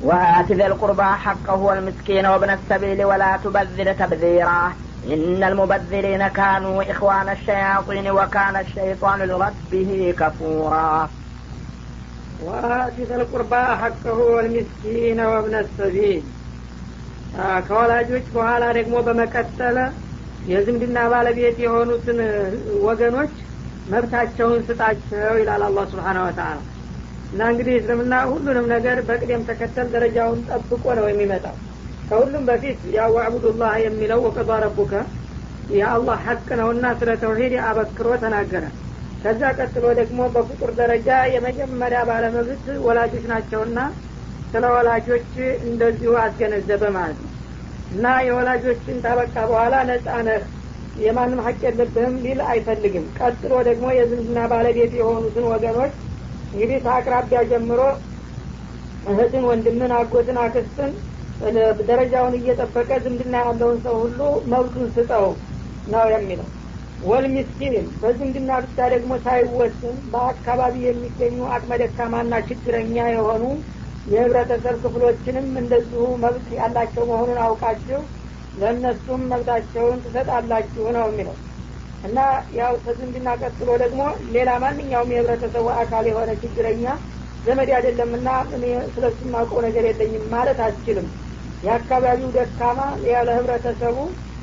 وآت ذي القربى حقه والمسكين وابن السبيل ولا تبذر تبذيرا إن المبذرين كانوا إخوان الشياطين وكان الشيطان لربه كفورا وآت ذا القربى حقه والمسكين وابن السبيل ከወላጆች በኋላ ደግሞ በመቀጠለ የዝምድና ባለቤት የሆኑትን ወገኖች መብታቸውን ስጣቸው ይላል አላህ ስብሓን ወተላ እና እንግዲህ እስልምና ሁሉንም ነገር በቅደም ተከተል ደረጃውን ጠብቆ ነው የሚመጣው ከሁሉም በፊት ያው አዕቡዱላህ የሚለው ወቀዷ ረቡከ የአላህ ሀቅ ነውና ስለ ተውሂድ አበክሮ ተናገረ ከዛ ቀጥሎ ደግሞ በፍጡር ደረጃ የመጀመሪያ ባለመብት ወላጆች ናቸውና ስለ ወላጆች እንደዚሁ አስገነዘበ ማለት ነው እና የወላጆችን ታበቃ በኋላ ነጻ ነህ የማንም ሀቅ የለብህም ሊል አይፈልግም ቀጥሎ ደግሞ የዝምድና ባለቤት የሆኑትን ወገኖች እንግዲህ ከአቅራቢያ ጀምሮ እህትን ወንድምን አጎትን አክስትን ደረጃውን እየጠበቀ ዝምድና ያለውን ሰው ሁሉ መብቱን ስጠው ነው የሚለው ወልሚስኪን በዝምድና ብቻ ደግሞ ሳይወስን በአካባቢ የሚገኙ አቅመ ደካማና ችግረኛ የሆኑ የህብረተሰብ ክፍሎችንም እንደዚሁ መብት ያላቸው መሆኑን አውቃችሁ ለእነሱም መብታቸውን ትሰጣላችሁ ነው የሚለው እና ያው ከዝምድና ቀጥሎ ደግሞ ሌላ ማንኛውም የህብረተሰቡ አካል የሆነ ችግረኛ ዘመድ አይደለምና እኔ ስለሱ ማውቀው ነገር የለኝም ማለት አትችልም የአካባቢው ደካማ ያለ ህብረተሰቡ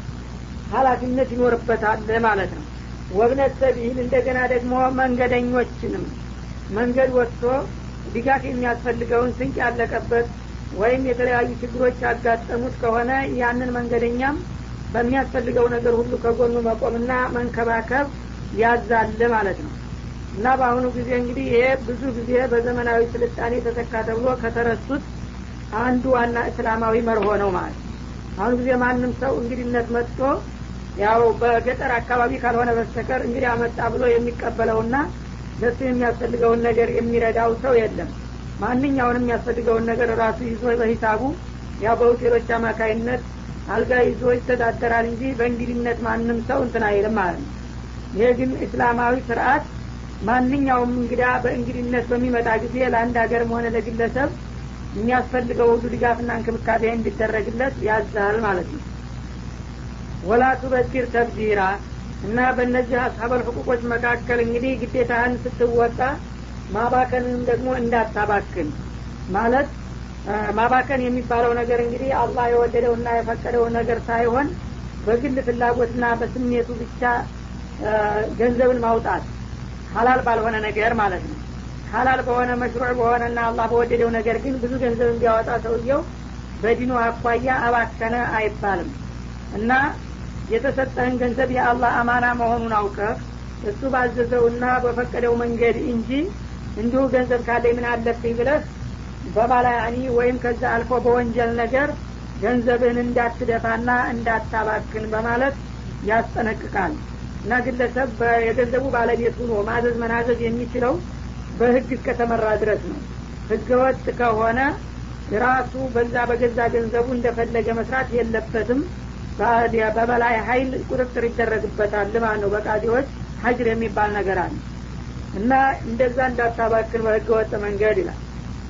ሀላፊነት ይኖርበታል ማለት ነው ወብነት ሰቢል እንደገና ደግሞ መንገደኞችንም መንገድ ወጥቶ ድጋፍ የሚያስፈልገውን ስንቅ ያለቀበት ወይም የተለያዩ ችግሮች ያጋጠሙት ከሆነ ያንን መንገደኛም በሚያስፈልገው ነገር ሁሉ ከጎኑ መቆምና መንከባከብ ያዛል ማለት ነው እና በአሁኑ ጊዜ እንግዲህ ይሄ ብዙ ጊዜ በዘመናዊ ስልጣኔ ተተካ ተብሎ ከተረሱት አንዱ ዋና እስላማዊ መርሆ ነው ማለት አሁኑ ጊዜ ማንም ሰው እንግዲነት መጥቶ ያው በገጠር አካባቢ ካልሆነ በስተቀር እንግዲህ አመጣ ብሎ የሚቀበለውና ለሱ የሚያስፈልገውን ነገር የሚረዳው ሰው የለም ማንኛውንም የሚያስፈልገውን ነገር ራሱ ይዞ በሂሳቡ ያው በሆቴሎች አማካይነት አልጋ ይዞ ይተዳደራል እንጂ በእንግድነት ማንም ሰው እንትን አይልም ማለት ነው ይሄ ግን እስላማዊ ስርአት ማንኛውም እንግዳ በእንግድነት በሚመጣ ጊዜ ለአንድ ሀገርም ሆነ ለግለሰብ የሚያስፈልገው ሁሉ ድጋፍና እንክብካቤ እንዲደረግለት ያዛል ማለት ነው ወላ ቱበኪር ተብዲራ እና በእነዚህ አስሀበል ህቁቆች መካከል እንግዲህ ግዴታህን ስትወጣ ማባከንንም ደግሞ እንዳታባክን ማለት ማባከን የሚባለው ነገር እንግዲህ አላህ የወደደውና የፈቀደው ነገር ሳይሆን በግል ፍላጎትና በስሜቱ ብቻ ገንዘብን ማውጣት ሀላል ባልሆነ ነገር ማለት ነው ሀላል በሆነ መሽሩዕ በሆነና አላህ በወደደው ነገር ግን ብዙ ገንዘብ እንዲያወጣ ሰውየው በዲኑ አኳያ አባከነ አይባልም እና የተሰጠህን ገንዘብ የአላህ አማና መሆኑን አውቀህ እሱ ባዘዘውና በፈቀደው መንገድ እንጂ እንዲሁ ገንዘብ ካለኝ ምን አለብኝ ብለህ በባላያኒ ወይም ከዛ አልፎ በወንጀል ነገር ገንዘብህን እንዳትደፋና እንዳታባክን በማለት ያስጠነቅቃል እና ግለሰብ የገንዘቡ ባለቤት ሁኖ ማዘዝ መናዘዝ የሚችለው በህግ እስከተመራ ድረስ ነው ህገወጥ ከሆነ ራሱ በዛ በገዛ ገንዘቡ እንደፈለገ መስራት የለበትም በበላይ ሀይል ቁጥጥር ይደረግበታል ማለት ነው በቃዲዎች ሀጅር የሚባል ነገር አለ እና እንደዛ እንዳታባክን በህገ ወጥ መንገድ ይላል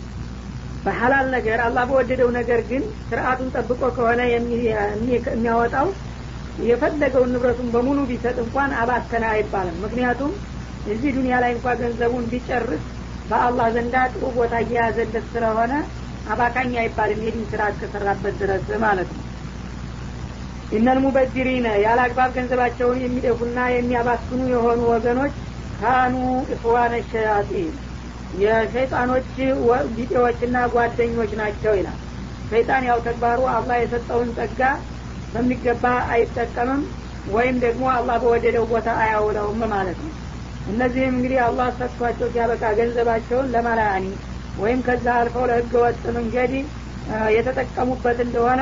በሐላል ነገር አላህ በወደደው ነገር ግን ስርአቱን ጠብቆ ከሆነ የሚያወጣው የፈለገውን ንብረቱን በሙሉ ቢሰጥ እንኳን አባከነ አይባልም ምክንያቱም እዚህ ዱኒያ ላይ እንኳ ገንዘቡን ቢጨርስ በአላህ ዘንዳ ጥሩ ቦታ እየያዘለት ስለሆነ አባካኝ አይባልም የዲን ስራ እስከሰራበት ድረስ ማለት ነው ኢነል ሙበዚሪነ ያለ አግባብ ገንዘባቸውን የሚደፉና የሚያባክኑ የሆኑ ወገኖች ካኑ ኢኽዋነ ሸያጢን የሸይጣኖች ቢጤዎችና ጓደኞች ናቸው ይላል ሸይጣን ያው ተግባሩ አላህ የሰጠውን ጸጋ በሚገባ አይጠቀምም ወይም ደግሞ አላህ በወደደው ቦታ አያውለውም ማለት ነው እነዚህም እንግዲህ አላህ ሰጥቷቸው ሲያበቃ ገንዘባቸውን ለማላያኒ ወይም ከዛ አልፈው ለህገ ወጥ መንገድ የተጠቀሙበት እንደሆነ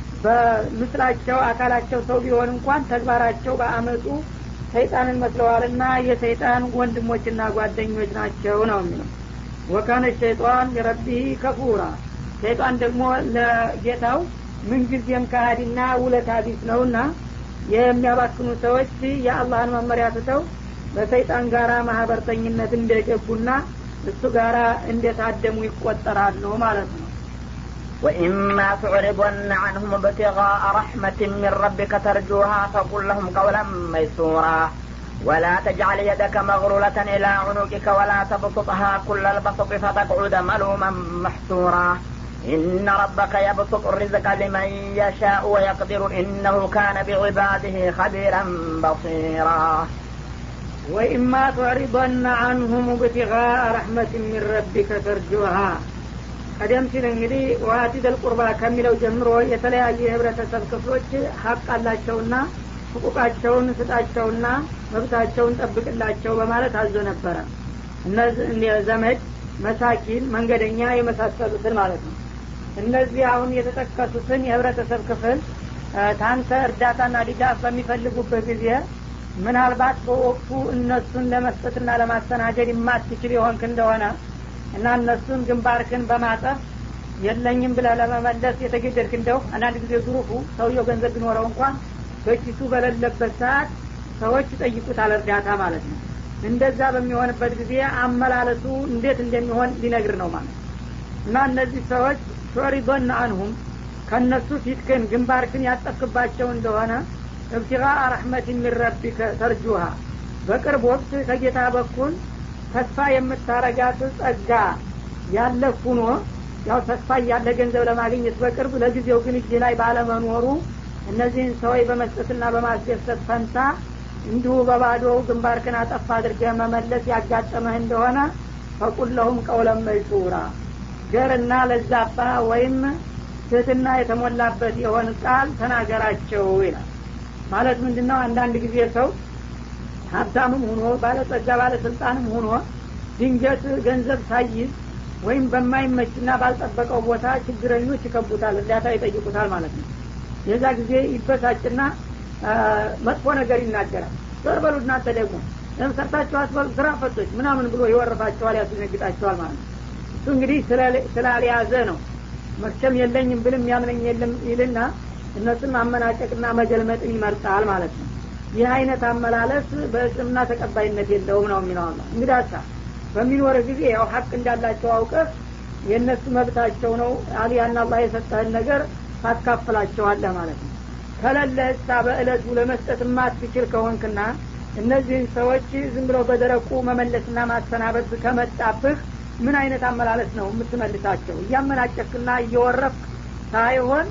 በምስላቸው አካላቸው ሰው ቢሆን እንኳን ተግባራቸው በአመፁ ሰይጣንን መስለዋልና የሰይጣን ወንድሞችና ጓደኞች ናቸው ነው የሚለው ወካነ ሸይጣን የረቢህ ከፉራ ሸይጣን ደግሞ ለጌታው ምንጊዜም ካሃዲና ውለታ ቢስ ነውና የሚያባክኑ ሰዎች የአላህን መመሪያ ትተው በሰይጣን ጋራ ማህበርተኝነት እንደገቡና እሱ ጋራ እንደታደሙ ይቆጠራሉ ማለት ነው وإما تعرضن عنهم ابتغاء رحمة من ربك ترجوها فقل لهم قولا ميسورا ولا تجعل يدك مغلولة إلى عنقك ولا تبسطها كل البسط فتقعد ملوما محسورا إن ربك يبسط الرزق لمن يشاء ويقدر إنه كان بعباده خبيرا بصيرا وإما تعرضن عنهم ابتغاء رحمة من ربك ترجوها ቀደም ሲል እንግዲህ ዋቲደል ቁርባ ከሚለው ጀምሮ የተለያዩ የህብረተሰብ ክፍሎች ሀቅ አላቸውና ህቁቃቸውን ስጣቸውና መብታቸውን ጠብቅላቸው በማለት አዞ ነበረ እነዚህ ዘመድ መሳኪን መንገደኛ የመሳሰሉትን ማለት ነው እነዚህ አሁን የተጠቀሱትን የህብረተሰብ ክፍል ታንተ እርዳታና ድጋፍ በሚፈልጉበት ጊዜ ምናልባት በወቅቱ እነሱን ለመስጠትና ለማስተናገድ የማትችል የሆንክ እንደሆነ እና እነሱን ግንባርክን በማጠፍ የለኝም ብለህ ለመመለስ የተገደድክ እንደው አንዳንድ ጊዜ ዙሩፉ ሰውየው ገንዘብ ቢኖረው እንኳን በኪሱ በሌለበት ሰዓት ሰዎች ይጠይቁታል እርዳታ ማለት ነው እንደዛ በሚሆንበት ጊዜ አመላለሱ እንዴት እንደሚሆን ሊነግር ነው ማለት እና እነዚህ ሰዎች ሾሪዶን አንሁም ከእነሱ ፊትክን ግንባርክን ያጠፍክባቸው እንደሆነ እብትጋ ረሕመት የሚረቢከ ተርጁሃ በቅርብ ወቅት ከጌታ በኩል ተስፋ የምታረጋት ጸጋ ያለ ሁኖ ያው ተስፋ እያለ ገንዘብ ለማግኘት በቅርብ ለጊዜው ግን እጅ ላይ ባለመኖሩ እነዚህን ሰዎች በመስጠትና በማስደሰት ፈንታ እንዲሁ በባዶ ግንባርክን አጠፋ አድርገህ መመለስ ያጋጠመህ እንደሆነ ፈቁለሁም ቀውለም መይሱራ ገርና ለዛባ ወይም ትህትና የተሞላበት የሆን ቃል ተናገራቸው ይላል ማለት ምንድን ነው አንዳንድ ጊዜ ሰው ሀብታምም ሁኖ ባለጸጋ ባለስልጣንም ሁኖ ድንገት ገንዘብ ሳይዝ ወይም በማይመችና ባልጠበቀው ቦታ ችግረኞች ይከቡታል እርዳታ ይጠይቁታል ማለት ነው የዛ ጊዜ ይበሳጭና መጥፎ ነገር ይናገራል ዞር በሉ እናንተ ደግሞ ለምን ሰርታችሁ አስበሉ ስራ ፈቶች ምናምን ብሎ ይወርፋቸዋል ያስደነግጣቸዋል ማለት ነው እሱ እንግዲህ ስላልያዘ ነው መቼም የለኝም ብልም ያምነኝ የለም ይልና እነሱን ማመናጨቅና መገልመጥን ይመርጣል ማለት ነው ይህ አይነት አመላለስ በእስልምና ተቀባይነት የለውም ነው የሚለው አላ እንግዲህ አሳ በሚኖር ጊዜ ያው ሀቅ እንዳላቸው አውቀህ የእነሱ መብታቸው ነው አሊያና አላህ የሰጠህን ነገር ታካፍላቸዋለህ ማለት ነው ከለለ እሳ በእለቱ ለመስጠት የማትችል ከሆንክና እነዚህን ሰዎች ዝም ብለው በደረቁ መመለስና ማሰናበት ከመጣብህ ምን አይነት አመላለስ ነው የምትመልሳቸው እያመናጨክና እየወረፍክ ሳይሆን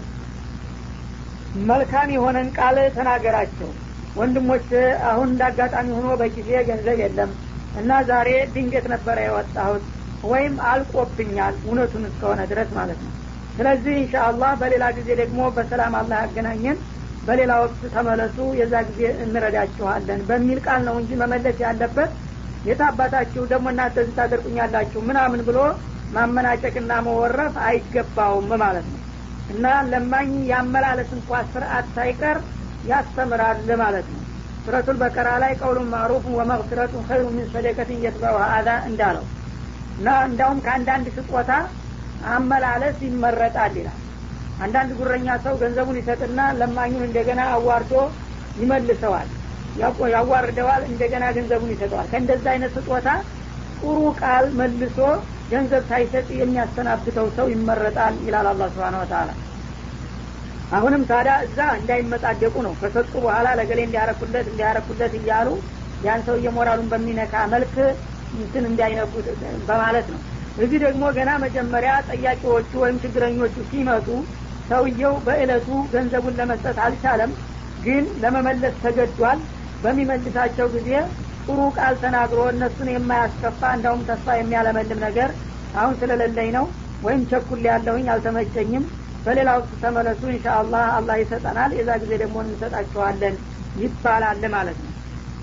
መልካም የሆነን ቃል ተናገራቸው ወንድሞች አሁን እንዳጋጣሚ ሆኖ በጊዜ ገንዘብ የለም እና ዛሬ ድንገት ነበረ የወጣሁት ወይም አልቆብኛል እውነቱን እስከሆነ ድረስ ማለት ነው ስለዚህ ኢንሻአላህ በሌላ ጊዜ ደግሞ በሰላም አላህ ያገናኘን በሌላ ወቅት ተመለሱ የዛ ጊዜ እንረዳችኋለን በሚል ቃል ነው እንጂ መመለስ ያለበት የታባታችሁ ደግሞ እናንተ እዚህ ታደርቁኛላችሁ ምናምን ብሎ ማመናጨቅና መወረፍ አይገባውም ማለት ነው እና ለማኝ ያመላለስ እንኳ ስርአት ሳይቀር ያስተምራል ማለት ነው ሱረቱል በቀራ ላይ ቀውሉን ማዕሩፍ ወመግፊረቱን ኸይሩ ሚን ሰደቀትን የትበውሃ አዛ እንዳለው እና እንዳውም ከአንዳንድ ስጦታ አመላለስ ይመረጣል ይላል አንዳንድ ጉረኛ ሰው ገንዘቡን ይሰጥና ለማኙን እንደገና አዋርዶ ይመልሰዋል ያዋርደዋል እንደገና ገንዘቡን ይሰጠዋል ከእንደዛ አይነት ስጦታ ጥሩ ቃል መልሶ ገንዘብ ሳይሰጥ የሚያሰናብተው ሰው ይመረጣል ይላል አላ ስብን ወተላ አሁንም ታዲያ እዛ እንዳይመጣደቁ ነው ከሰጡ በኋላ ለገሌ እንዲያረኩለት እንዲያረኩለት እያሉ ያን ሰው እየሞራሉን በሚነካ መልክ እንትን እንዳይነኩት በማለት ነው እዚህ ደግሞ ገና መጀመሪያ ጠያቂዎቹ ወይም ችግረኞቹ ሲመጡ ሰውየው በእለቱ ገንዘቡን ለመስጠት አልቻለም ግን ለመመለስ ተገዷል በሚመልሳቸው ጊዜ ጥሩ ቃል ተናግሮ እነሱን የማያስከፋ እንዳውም ተስፋ የሚያለመልም ነገር አሁን ስለሌለኝ ነው ወይም ቸኩል ያለሁኝ አልተመቸኝም በሌላ ወቅት ተመለሱ እንሻ አላህ አላህ ይሰጠናል የዛ ጊዜ ደግሞ እንሰጣችኋለን ይባላል ማለት ነው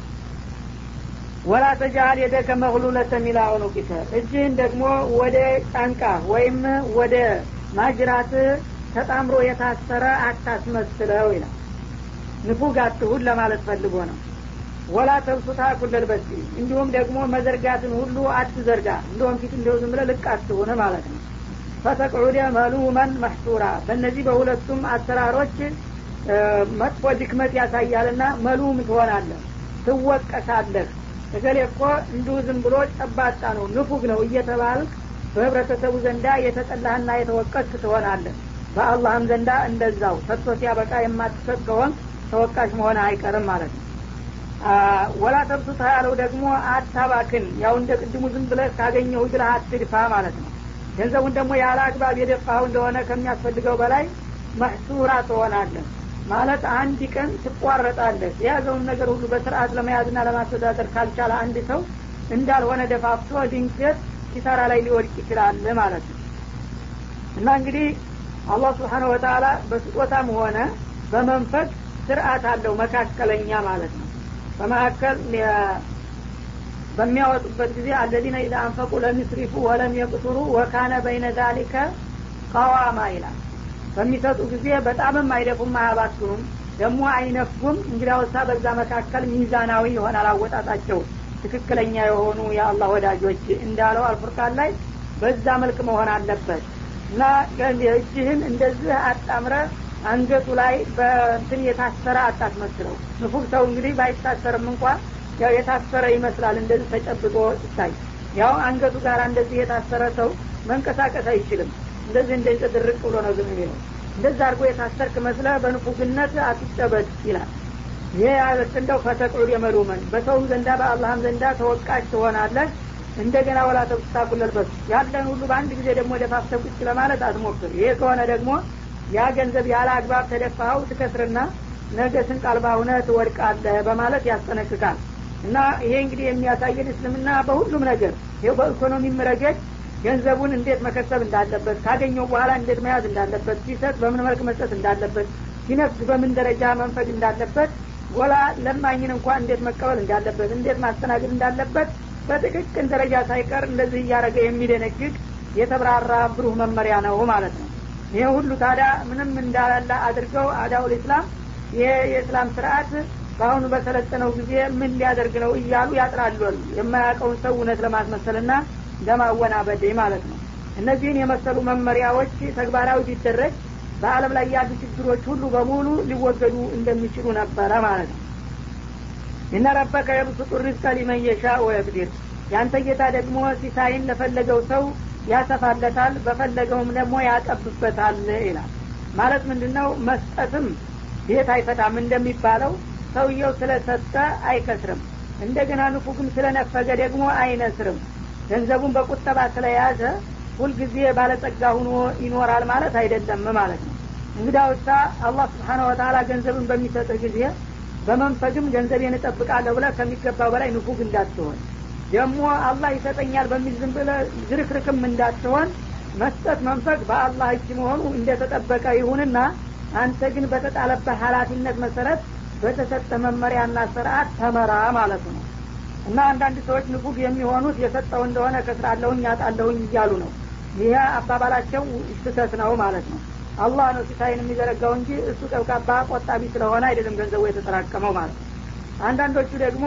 ወላ ተጃል የደከ መግሉለተን ኢላ ዑኑቂከ እጅህን ደግሞ ወደ ጫንቃ ወይም ወደ ማጅራት ተጣምሮ የታሰረ አታስመስለው ይላል ንፉግ አትሁን ለማለት ፈልጎ ነው ወላ ተብሱታ ኩለል በሲ እንዲሁም ደግሞ መዘርጋትን ሁሉ አትዘርጋ እንደውም ፊት እንደው ዝም ብለህ ልቅ አትሁን ማለት ነው ፈተቅዑደ መሉመን መሕሱራ በእነዚህ በሁለቱም አሰራሮች መጥፎ ድክመት ያሳያልና መሉም ትሆናለህ ትወቀሳለህ እገሌ እኮ እንዲሁ ዝም ብሎ ጨባጣ ነው ንፉግ ነው እየተባልክ በህብረተሰቡ ዘንዳ የተጠላህና የተወቀስ ትሆናለህ በአላህም ዘንዳ እንደዛው ሰጥቶ ሲያበቃ የማትሰጥ ከሆን ተወቃሽ መሆን አይቀርም ማለት ነው ወላ ተብሱታ ያለው ደግሞ አታባክን ያው እንደ ቅድሙ ዝም ብለህ ካገኘሁ ብለህ አትድፋ ማለት ነው ገንዘቡን ደግሞ ያለ አግባብ የደፋው እንደሆነ ከሚያስፈልገው በላይ መሕሱራ ትሆናለህ ማለት አንድ ቀን ትቋረጣለህ የያዘውን ነገር ሁሉ በስርአት ለመያዝና ለማስተዳደር ካልቻለ አንድ ሰው እንዳልሆነ ደፋፍቶ ድንገት ኪሳራ ላይ ሊወድቅ ይችላል ማለት ነው እና እንግዲህ አላህ ስብሓነ ወተላ በስጦታም ሆነ በመንፈቅ ስርአት አለው መካከለኛ ማለት ነው በመካከል በሚያወጡበት ጊዜ አለዚነ ኢዛ አንፈቁ ለሚስሪፉ ወለም የቅቱሩ ወካነ በይነ ዛሊከ ቀዋማ ይላል በሚሰጡ ጊዜ በጣምም አይደፉም አያባክኑም ደግሞ አይነፉም እንግዲያውሳ በዛ መካከል ሚዛናዊ ይሆናል አወጣጣቸው ትክክለኛ የሆኑ የአላህ ወዳጆች እንዳለው አልፉርቃን ላይ በዛ መልክ መሆን አለበት እና እጅህን እንደዚህ አጣምረ አንገቱ ላይ በእንትን የታሰረ አታስመስለው ንፉግ ሰው እንግዲህ ባይታሰርም እንኳ ያው የታሰረ ይመስላል እንደዚህ ተጨብጦ ይታይ ያው አንገቱ ጋር እንደዚህ የታሰረ ሰው መንቀሳቀስ አይችልም እንደዚህ እንደዚህ ድርቅ ብሎ ነው ዝም የሚለው እንደዛ አድርጎ የታሰርክ መስለ በንፉግነት አትጨበጥ ይላል ይህ ያለት እንደው ፈተቅዑድ የመሉመን በሰውም ዘንዳ በአላህም ዘንዳ ተወቃሽ ትሆናለህ እንደገና ወላ ተብስታኩለልበሱ ያለን ሁሉ በአንድ ጊዜ ደግሞ ደፋፍተ ቁጭ ለማለት አትሞክር ይሄ ከሆነ ደግሞ ያ ገንዘብ ያለ አግባብ ተደፋኸው ትከስርና ነገ ስንቅ አልባ ሁነ ትወድቃለህ በማለት ያስጠነቅቃል እና ይሄ እንግዲህ የሚያሳየን እስልምና በሁሉም ነገር ይው በኢኮኖሚም ረገድ ገንዘቡን እንዴት መከሰብ እንዳለበት ካገኘው በኋላ እንዴት መያዝ እንዳለበት ሲሰጥ በምን መልክ መስጠት እንዳለበት ሲነፍስ በምን ደረጃ መንፈግ እንዳለበት ጎላ ለማኝን እንኳን እንዴት መቀበል እንዳለበት እንዴት ማስተናገድ እንዳለበት በጥቅቅን ደረጃ ሳይቀር እንደዚህ እያደረገ የሚደነግግ የተብራራ ብሩህ መመሪያ ነው ማለት ነው ይሄ ሁሉ ታዲያ ምንም እንዳላለ አድርገው አዳውል ኢስላም ይሄ የእስላም ስርአት በአሁኑ በሰለጠነው ጊዜ ምን ሊያደርግ ነው እያሉ ያጥራሉ የማያውቀውን ሰው እውነት ለማስመሰልና ለማወናበድ ማለት ነው እነዚህን የመሰሉ መመሪያዎች ተግባራዊ ቢደረግ በአለም ላይ ያሉ ችግሮች ሁሉ በሙሉ ሊወገዱ እንደሚችሉ ነበረ ማለት ነው እነ ረበከ የብሱጡ ሪዝቀ ሊመን የሻ ወየቅዲር ያንተ ጌታ ደግሞ ሲሳይን ለፈለገው ሰው ያሰፋለታል በፈለገውም ደግሞ ያጠብበታል ይላል ማለት ምንድን ነው መስጠትም ቤት አይፈታም እንደሚባለው ሰውየው ስለሰጠ አይከስርም እንደገና ንፉግም ስለነፈገ ደግሞ አይነስርም ገንዘቡን በቁጠባ ስለያዘ ሁልጊዜ ባለጸጋ ሁኖ ይኖራል ማለት አይደለም ማለት ነው እንግዳውሳ አላህ ስብሓነ ወተላ ገንዘብን በሚሰጥህ ጊዜ በመንፈግም ገንዘቤን እጠብቃለሁ ብለ ከሚገባው በላይ ንፉግ እንዳትሆን ደግሞ አላህ ይሰጠኛል በሚል ዝም ብለ ዝርክርክም እንዳትሆን መስጠት መንፈግ በአላህ እጅ መሆኑ እንደተጠበቀ ይሁንና አንተ ግን በተጣለበት ሀላፊነት መሰረት በተሰጠ መመሪያና ስርአት ተመራ ማለት ነው እና አንዳንድ ሰዎች ንፉግ የሚሆኑት የሰጠው እንደሆነ ከስራለሁኝ ያጣለሁኝ እያሉ ነው ይህ አባባላቸው ስህተት ነው ማለት ነው አላህ ነው ሲሳይን የሚዘረጋው እንጂ እሱ ቀብቃባ ቆጣቢ ስለሆነ አይደለም ገንዘቡ የተጠራቀመው ማለት ነው አንዳንዶቹ ደግሞ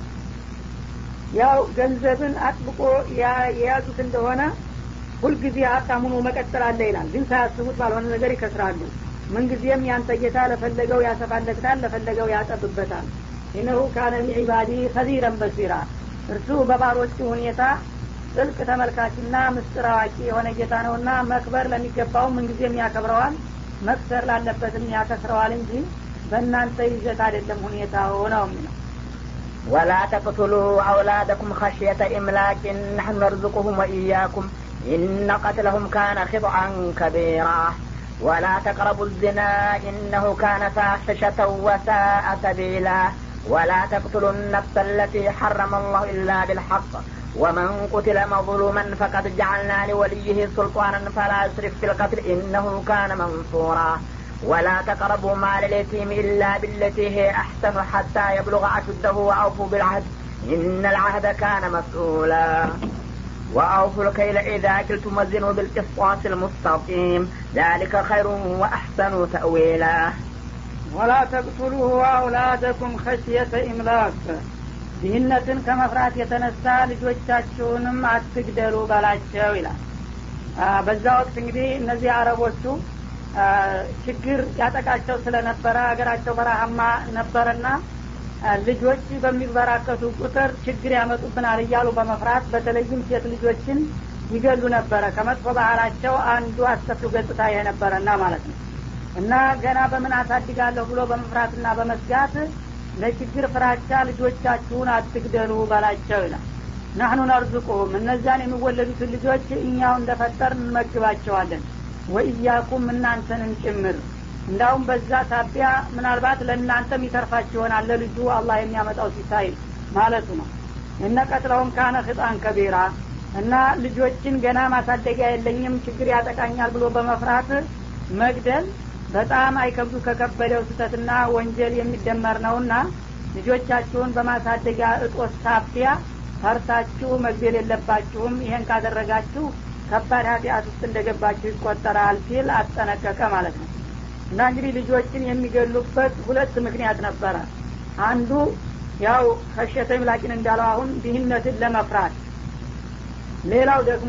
ያው ገንዘብን አጥብቆ የያዙት እንደሆነ ሁልጊዜ ሀብታሙኑ መቀጠል አለ ይላል ግን ሳያስቡት ባልሆነ ነገር ይከስራሉ ምንጊዜም ያንተ ጌታ ለፈለገው ያሰፋለታል ለፈለገው ያጠብበታል ኢነሁ ካነ ቢዒባዲ ከዚረን በሲራ እርሱ በባሮቹ ሁኔታ ጥልቅ ተመልካችና ምስጢር አዋቂ የሆነ ጌታ ነውና መክበር ለሚገባው ምንጊዜም ያከብረዋል መክሰር ላለበትም ያከስረዋል እንጂ በእናንተ ይዘት አይደለም ሁኔታው ነው የሚለው ولا تقتلوا أولادكم خشية إملاك نحن نرزقهم وإياكم إن قتلهم كان خطعا كبيرا ولا تقربوا الزنا إنه كان فاحشة وساء سبيلا ولا تقتلوا النفس التي حرم الله إلا بالحق ومن قتل مظلوما فقد جعلنا لوليه سلطانا فلا يسرف في القتل إنه كان منصورا ولا تقربوا مال اليتيم إلا بالتي هي أحسن حتى يبلغ أشده وأوفوا بالعهد إن العهد كان مسؤولا وأوفوا الكيل إذا كلتم وزنوا بالقسطاس المستقيم ذلك خير وأحسن تأويلا ولا تقتلوا أولادكم خشية إملاق ድህነትን ከመፍራት የተነሳ ልጆቻችሁንም አትግደሉ በላቸው ይላል በዛ ወቅት እንግዲህ እነዚህ አረቦቹ ችግር ያጠቃቸው ስለነበረ ሀገራቸው በረሃማ ነበረና ልጆች በሚበራከቱ ቁጥር ችግር ያመጡብናል እያሉ በመፍራት በተለይም ሴት ልጆችን ይገሉ ነበረ ከመጥፎ ባህላቸው አንዱ አስከፊው ገጽታ ይሄ ነበረና ማለት ነው እና ገና በምን አሳድጋለሁ ብሎ በመፍራትና በመስጋት ለችግር ፍራቻ ልጆቻችሁን አትግደሉ በላቸው ይላል ናህኑ ነርዝቁሁም እነዚያን የሚወለዱትን ልጆች እኛው እንደፈጠር እንመግባቸዋለን ወኢያኩም እናንተንም ጭምር እንዳውም በዛ ሳቢያ ምናልባት ለእናንተም ይተርፋችሁ ይሆናል ለልጁ አላህ የሚያመጣው ሲሳይ ማለቱ ነው እነ ቀትለውም ካነ ህጣን ከቢራ እና ልጆችን ገና ማሳደጊያ የለኝም ችግር ያጠቃኛል ብሎ በመፍራት መግደል በጣም አይከብዱ ከከበደው ስህተትና ወንጀል የሚደመር ነውና ልጆቻችሁን በማሳደጊያ እጦት ሳቢያ ፈርታችሁ መግደል የለባችሁም ይሄን ካደረጋችሁ ከባድ ኃጢአት ውስጥ እንደገባችሁ ይቆጠራል ሲል አስጠነቀቀ ማለት ነው እና እንግዲህ ልጆችን የሚገሉበት ሁለት ምክንያት ነበረ አንዱ ያው ከሸተ ምላቂን እንዳለው አሁን ድህነትን ለመፍራት ሌላው ደግሞ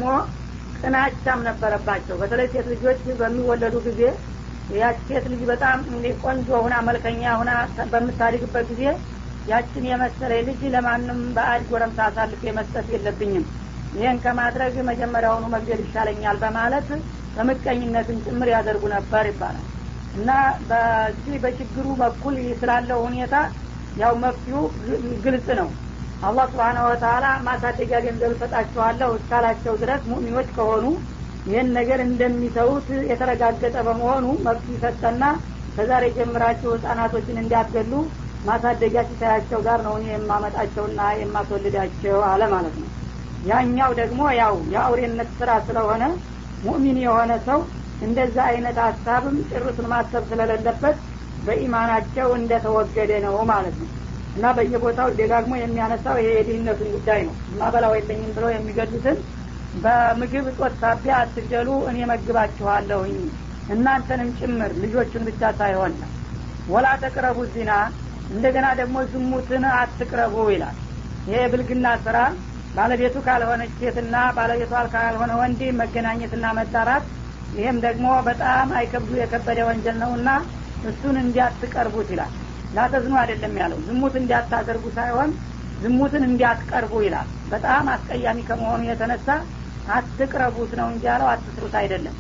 ቅናቻም ነበረባቸው በተለይ ሴት ልጆች በሚወለዱ ጊዜ ያች ሴት ልጅ በጣም ቆንጆ ሁና መልከኛ ሁና በምታድግበት ጊዜ ያችን የመሰለ ልጅ ለማንም በአድ ጎረምሳ አሳልፌ መስጠት የለብኝም ይህን ከማድረግ መጀመሪያውኑ መግደል ይሻለኛል በማለት በምቀኝነትን ጭምር ያደርጉ ነበር ይባላል እና በዚህ በችግሩ በኩል ስላለው ሁኔታ ያው መፍትሁ ግልጽ ነው አላህ ስብሓነ ወተላ ማሳደጊያ ገንዘብ እሰጣችኋለሁ እስካላቸው ድረስ ሙእሚኖች ከሆኑ ይህን ነገር እንደሚተዉት የተረጋገጠ በመሆኑ መብት ሰጠና ከዛሬ ጀምራችሁ ህጻናቶችን እንዲያገሉ ማሳደጊያ ሲሳያቸው ጋር ነው እኔ የማመጣቸውና የማስወልዳቸው አለ ማለት ነው ያኛው ደግሞ ያው የአውሬነት ስራ ስለሆነ ሙእሚን የሆነ ሰው እንደዛ አይነት ሀሳብም ጭርሱን ማሰብ ስለሌለበት በኢማናቸው እንደተወገደ ነው ማለት ነው እና በየቦታው ደጋግሞ የሚያነሳው ይሄ የድህነቱን ጉዳይ ነው ማበላው የለኝም ብለው የሚገዱትን በምግብ እጦት ሳቢያ አትገሉ እኔ መግባችኋለሁኝ እናንተንም ጭምር ልጆቹን ብቻ ሳይሆን ወላ ተቅረቡ ዚና እንደገና ደግሞ ዝሙትን አትቅረቡ ይላል ይሄ ብልግና ስራ ባለቤቱ ካልሆነች ሴትና ባለቤቷ ካልሆነ ወንድ መገናኘትና መጣራት ይህም ደግሞ በጣም አይከብዱ የከበደ ወንጀል ነውና እሱን እንዲያትቀርቡት ይላል ላተዝኑ አይደለም ያለው ዝሙት እንዲያታደርጉ ሳይሆን ዝሙትን እንዲያትቀርቡ ይላል በጣም አስቀያሚ ከመሆኑ የተነሳ አትቅረቡት ነው እንጂ ያለው አትስሩት አይደለም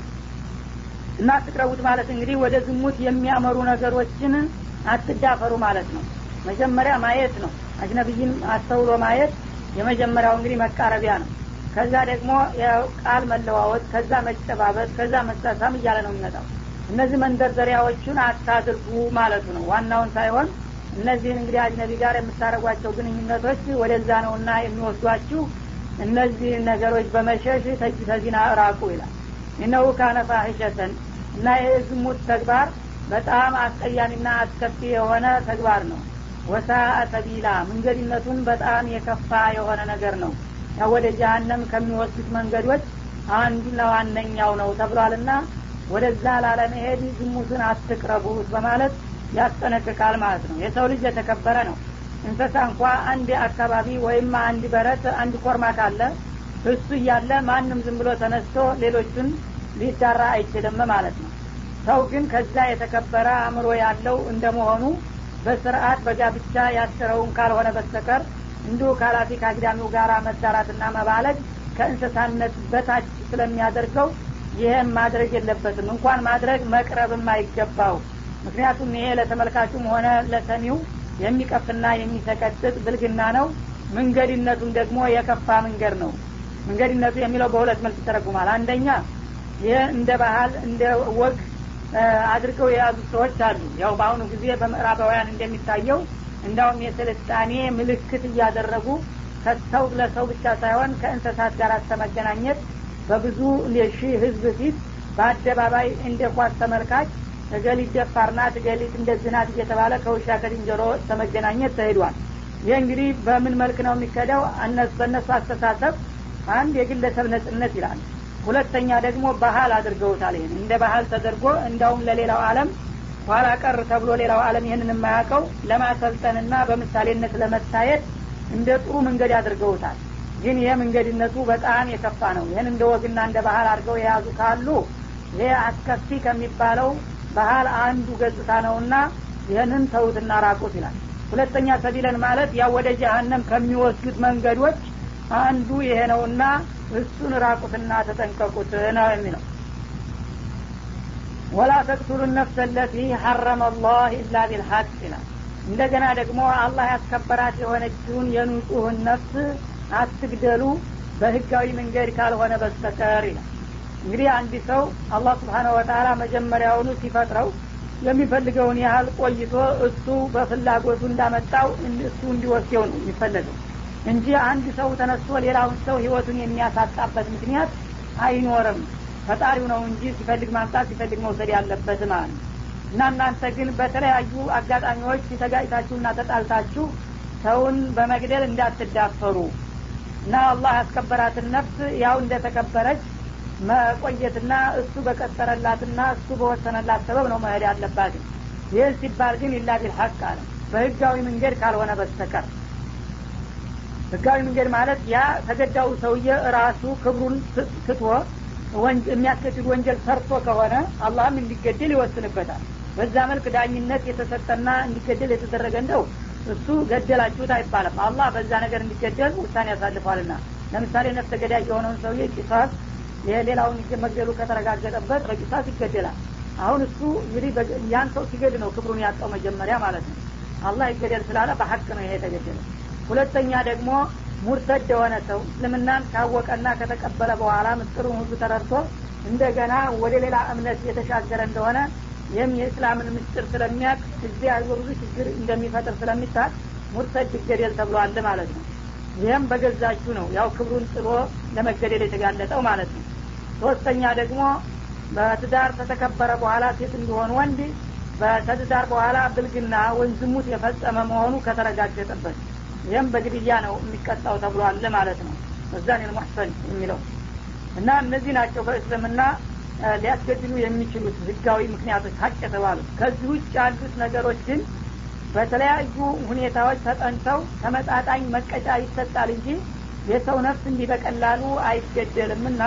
እና አትቅረቡት ማለት እንግዲህ ወደ ዝሙት የሚያመሩ ነገሮችን አትዳፈሩ ማለት ነው መጀመሪያ ማየት ነው አጅነብይን አስተውሎ ማየት የመጀመሪያው እንግዲህ መቃረቢያ ነው ከዛ ደግሞ ቃል መለዋወጥ ከዛ መጨባበጥ ከዛ መሳሳም እያለ ነው የሚመጣው እነዚህ መንደርደሪያዎቹን አታድርጉ ማለቱ ነው ዋናውን ሳይሆን እነዚህን እንግዲህ አጅነቢ ጋር የምታደረጓቸው ግንኙነቶች ወደዛ ነውና የሚወስዷችሁ እነዚህ ነገሮች በመሸሽ ተጅ ተዚና እራቁ ይላል እነሁ ካነ ፋሂሸተን እና ይህ ዝሙት ተግባር በጣም አስቀያሚና አስከፊ የሆነ ተግባር ነው ወሳ ሰቢላ መንገድነቱን በጣም የከፋ የሆነ ነገር ነው ያው ወደ ጀሀነም ከሚወስዱት መንገዶች አንዱና ዋነኛው ነው ተብሏልና ወደዛ ላለመሄድ ዝሙትን አትቅረቡት በማለት ያስጠነቅቃል ማለት ነው የሰው ልጅ የተከበረ ነው እንስሳ እንኳ አንድ አካባቢ ወይም አንድ በረት አንድ ኮርማ ካለ እሱ እያለ ማንም ዝም ብሎ ተነስቶ ሌሎቹን ሊዳራ አይችልም ማለት ነው ሰው ግን ከዛ የተከበረ አእምሮ ያለው እንደመሆኑ በስርአት በጋብቻ ያስረውን ካልሆነ በስተቀር እንዲሁ ካላፊ ከአግዳሚው ጋር መዳራትና መባለግ ከእንስሳነት በታች ስለሚያደርገው ይህም ማድረግ የለበትም እንኳን ማድረግ መቅረብም አይገባው ምክንያቱም ይሄ ለተመልካቹም ሆነ ለሰሚው የሚቀፍና የሚሰቀጥጥ ብልግና ነው መንገድነቱም ደግሞ የከፋ መንገድ ነው መንገድነቱ የሚለው በሁለት መልክ ይተረጉማል አንደኛ ይህ እንደ ባህል እንደ ወግ አድርገው የያዙ ሰዎች አሉ ያው በአሁኑ ጊዜ በምዕራባውያን እንደሚታየው እንዳውም የስልጣኔ ምልክት እያደረጉ ከሰው ለሰው ብቻ ሳይሆን ከእንስሳት ጋር ተመገናኘት በብዙ ሺህ ህዝብ ፊት በአደባባይ እንደ ኳስ ተመልካች እገሊት ደፋር ናት እገሊት እንደዚህ ናት እየተባለ ከውሻ ከድንጀሮ ተመገናኘት ተሄዷል ይህ እንግዲህ በምን መልክ ነው የሚከደው በእነሱ አስተሳሰብ አንድ የግለሰብ ነጽነት ይላል ሁለተኛ ደግሞ ባህል አድርገውታል ይህን እንደ ባህል ተደርጎ እንዳውም ለሌላው አለም ኋላ ቀር ተብሎ ሌላው አለም ይህንን የማያውቀው ለማሰልጠንና በምሳሌነት ለመታየት እንደ ጥሩ መንገድ አድርገውታል ግን ይህ መንገድነቱ በጣም የከፋ ነው ይህን እንደ ወግና እንደ ባህል አድርገው የያዙ ካሉ ይህ አስከፊ ከሚባለው ባህል አንዱ ገጽታ ነውና ይህንን ተውትና ራቁት ይላል ሁለተኛ ሰቢለን ማለት ያው ወደ ጀሀነም ከሚወስዱት መንገዶች አንዱ ይሄ ነውና እሱን ራቁትና ተጠንቀቁት ነው የሚለው ወላ ተቅቱሉ ነፍሰ ለቲ ሐረመ አላህ ኢላ ቢልሐቅ ይላል እንደገና ደግሞ አላህ ያስከበራት የሆነችውን የንጹህን ነፍስ አትግደሉ በህጋዊ መንገድ ካልሆነ በስተቀር ይላል እንግዲህ አንድ ሰው አላህ ስብሓነ ወተላ መጀመሪያውኑ ሲፈጥረው የሚፈልገውን ያህል ቆይቶ እሱ በፍላጎቱ እንዳመጣው እሱ እንዲወስደው ነው የሚፈለገው እንጂ አንድ ሰው ተነስቶ ሌላውን ሰው ህይወቱን የሚያሳጣበት ምክንያት አይኖርም ፈጣሪው ነው እንጂ ሲፈልግ ማምጣት ሲፈልግ መውሰድ ያለበት ማለት ነው እና እናንተ ግን በተለያዩ አጋጣሚዎች ተጋጭታችሁና ተጣልታችሁ ሰውን በመግደል እንዳትዳፈሩ እና አላህ ያስከበራትን ነፍስ ያው እንደተከበረች መቆየትና እሱ በቀጠረላትና እሱ በወሰነላት ሰበብ ነው መሄድ ያለባት ይህ ሲባል ግን ኢላ ቢልሐቅ አለ በህጋዊ መንገድ ካልሆነ በስተቀር ህጋዊ መንገድ ማለት ያ ተገዳው ሰውዬ ራሱ ክብሩን ትቶ የሚያስገድድ ወንጀል ሰርቶ ከሆነ አላህም እንዲገደል ይወስንበታል በዛ መልክ ዳኝነት የተሰጠና እንዲገደል የተደረገ እንደው እሱ ገደላችሁት አይባልም አላህ በዛ ነገር እንዲገደል ውሳኔ ያሳልፏልና ለምሳሌ ነፍሰ ገዳይ የሆነውን ሰውዬ ቂሳስ የሌላውን መግደሉ ከተረጋገጠበት በቂሳስ ይገደላል አሁን እሱ እንግዲህ ያን ሰው ሲገድ ነው ክብሩን ያጣው መጀመሪያ ማለት ነው አላህ ይገደል ስላለ በሀቅ ነው ይሄ የተገደለ ሁለተኛ ደግሞ ሙርተድ የሆነ ሰው እስልምናን ካወቀና ከተቀበለ በኋላ ምስጢሩን ሁሉ ተረድቶ እንደገና ወደ ሌላ እምነት የተሻገረ እንደሆነ ይህም የእስላምን ምስጢር ስለሚያቅ እዚህ ያሉ ብዙ ችግር እንደሚፈጥር ስለሚታቅ ሙርተድ ይገደል ተብሏል ማለት ነው ይህም በገዛችሁ ነው ያው ክብሩን ጥሎ ለመገደል የተጋለጠው ማለት ነው ሶስተኛ ደግሞ በትዳር ከተከበረ በኋላ ሴት እንዲሆን ወንድ በተትዳር በኋላ ብልግና ወይም ዝሙት የፈጸመ መሆኑ ከተረጋገጠበት ይህም በግድያ ነው የሚቀጣው ተብሏል ማለት ነው እዛን ልሙሕሰን የሚለው እና እነዚህ ናቸው በእስልምና ሊያስገድሉ የሚችሉት ህጋዊ ምክንያቶች ሀቅ የተባሉት ከዚህ ውጭ ያሉት ነገሮች ግን በተለያዩ ሁኔታዎች ተጠንተው ተመጣጣኝ መቀጫ ይሰጣል እንጂ የሰው ነፍስ እንዲህ በቀላሉ አይገደልም እና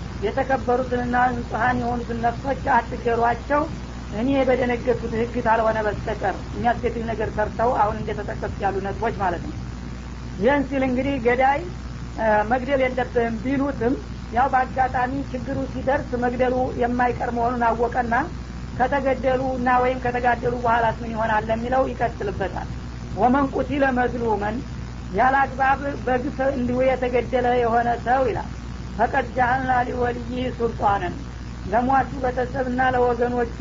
የተከበሩትንና ንጹሀን የሆኑትን ነፍሶች አትገሯቸው እኔ በደነገጡት ህግ ካልሆነ በስተቀር የሚያስገድል ነገር ሰርተው አሁን እንደተጠቀሱት ያሉ ነጥቦች ማለት ነው ይህን ሲል እንግዲህ ገዳይ መግደል የለብህም ቢሉትም ያው በአጋጣሚ ችግሩ ሲደርስ መግደሉ የማይቀር መሆኑን አወቀና ከተገደሉ እና ወይም ከተጋደሉ በኋላ ምን ይሆናል ለሚለው ይቀጥልበታል ወመን ቁቲለ መዝሉመን ያለ አግባብ በግፍ እንዲሁ የተገደለ የሆነ ሰው ይላል ፈቀድ ጃአልና ሊወልይ ሱልጣንን ለሟቹ ቤተሰብና ለወገኖቹ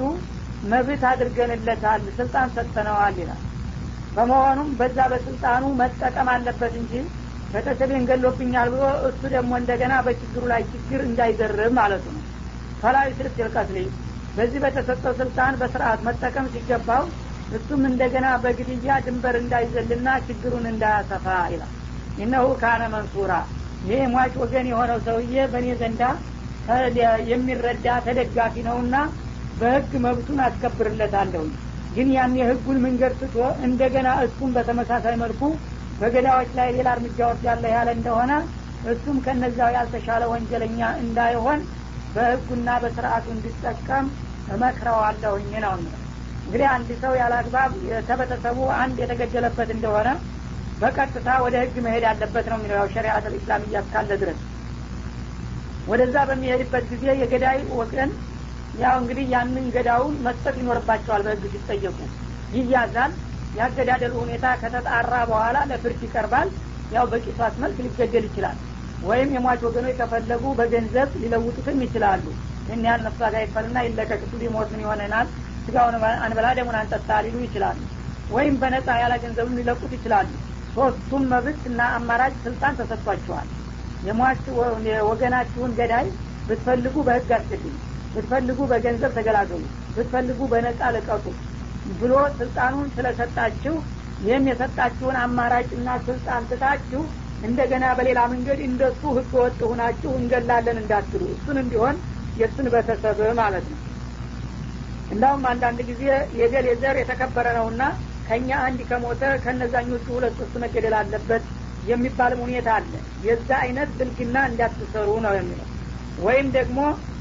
መብት አድርገንለታል ስልጣን ሰጥተነዋል ይላል በመሆኑም በዛ በስልጣኑ መጠቀም አለበት እንጂ ቤተሰቤን ገሎብኛል ብሎ እሱ ደግሞ እንደገና በችግሩ ላይ ችግር እንዳይደርብ ማለቱ ነው ፈላዊ ስልክ ይልቀትል በዚህ በተሰጠው ስልጣን በስርአት መጠቀም ሲገባው እሱም እንደገና በግድያ ድንበር እንዳይዘልና ችግሩን እንዳያሰፋ ይላል ኢነሁ ካነ መንሱራ ይህ ሟች ወገን የሆነው ሰውዬ በእኔ ዘንዳ የሚረዳ ተደጋፊ ነውና በህግ መብቱን አስከብርለታለሁ ግን ያን የህጉን መንገድ ትቶ እንደገና እሱም በተመሳሳይ መልኩ በገዳዎች ላይ ሌላ እርምጃ ወስዳለ ያለ እንደሆነ እሱም ከነዛው ያልተሻለ ወንጀለኛ እንዳይሆን በህጉና በስርአቱ እንዲጠቀም እመክረዋለሁኝ ነው እንግዲህ አንድ ሰው ያለ አግባብ ከቤተሰቡ አንድ የተገደለበት እንደሆነ በቀጥታ ወደ ህግ መሄድ ያለበት ነው የሚለው ያው ሸሪአት ልእስላም እያስካለ ድረስ ወደዛ በሚሄድበት ጊዜ የገዳይ ወገን ያው እንግዲህ ያንን ገዳውን መስጠት ይኖርባቸዋል በህግ ሲጠየቁ ይያዛል ያገዳደሉ ሁኔታ ከተጣራ በኋላ ለፍርድ ይቀርባል ያው በቂሷስ መልክ ሊገደል ይችላል ወይም የሟች ወገኖች ከፈለጉ በገንዘብ ሊለውጡትም ይችላሉ ይህን ያህል ነፍሷ ጋር ይፈልና ይለቀቅቱ ሊሞት ምን ይሆነናል ስጋውን አንበላ ደሙን አንጠጣ ሊሉ ይችላሉ ወይም በነጻ ያለ ገንዘብም ሊለቁት ይችላሉ ሶስቱም መብት እና አማራጭ ስልጣን ተሰጥቷቸዋል የሟች ወገናችሁን ገዳይ ብትፈልጉ በህግ አስገድሉ ብትፈልጉ በገንዘብ ተገላገሉ ብትፈልጉ በነጻ ልቀቁ ብሎ ስልጣኑን ስለሰጣችሁ ይህም የሰጣችሁን አማራጭና ስልጣን ትታችሁ እንደገና በሌላ መንገድ እንደሱ ህገ ወጥ ሁናችሁ እንገላለን እንዳትሉ እሱን እንዲሆን የእሱን ቤተሰብ ማለት ነው እንዳውም አንዳንድ ጊዜ የገሌ ዘር የተከበረ ነውና ከእኛ አንድ ከሞተ ከነዛኞቹ ሁለት ሶስት መገደል አለበት የሚባልም ሁኔታ አለ የዛ አይነት ብልግና እንዳትሰሩ ነው የሚለው ወይም ደግሞ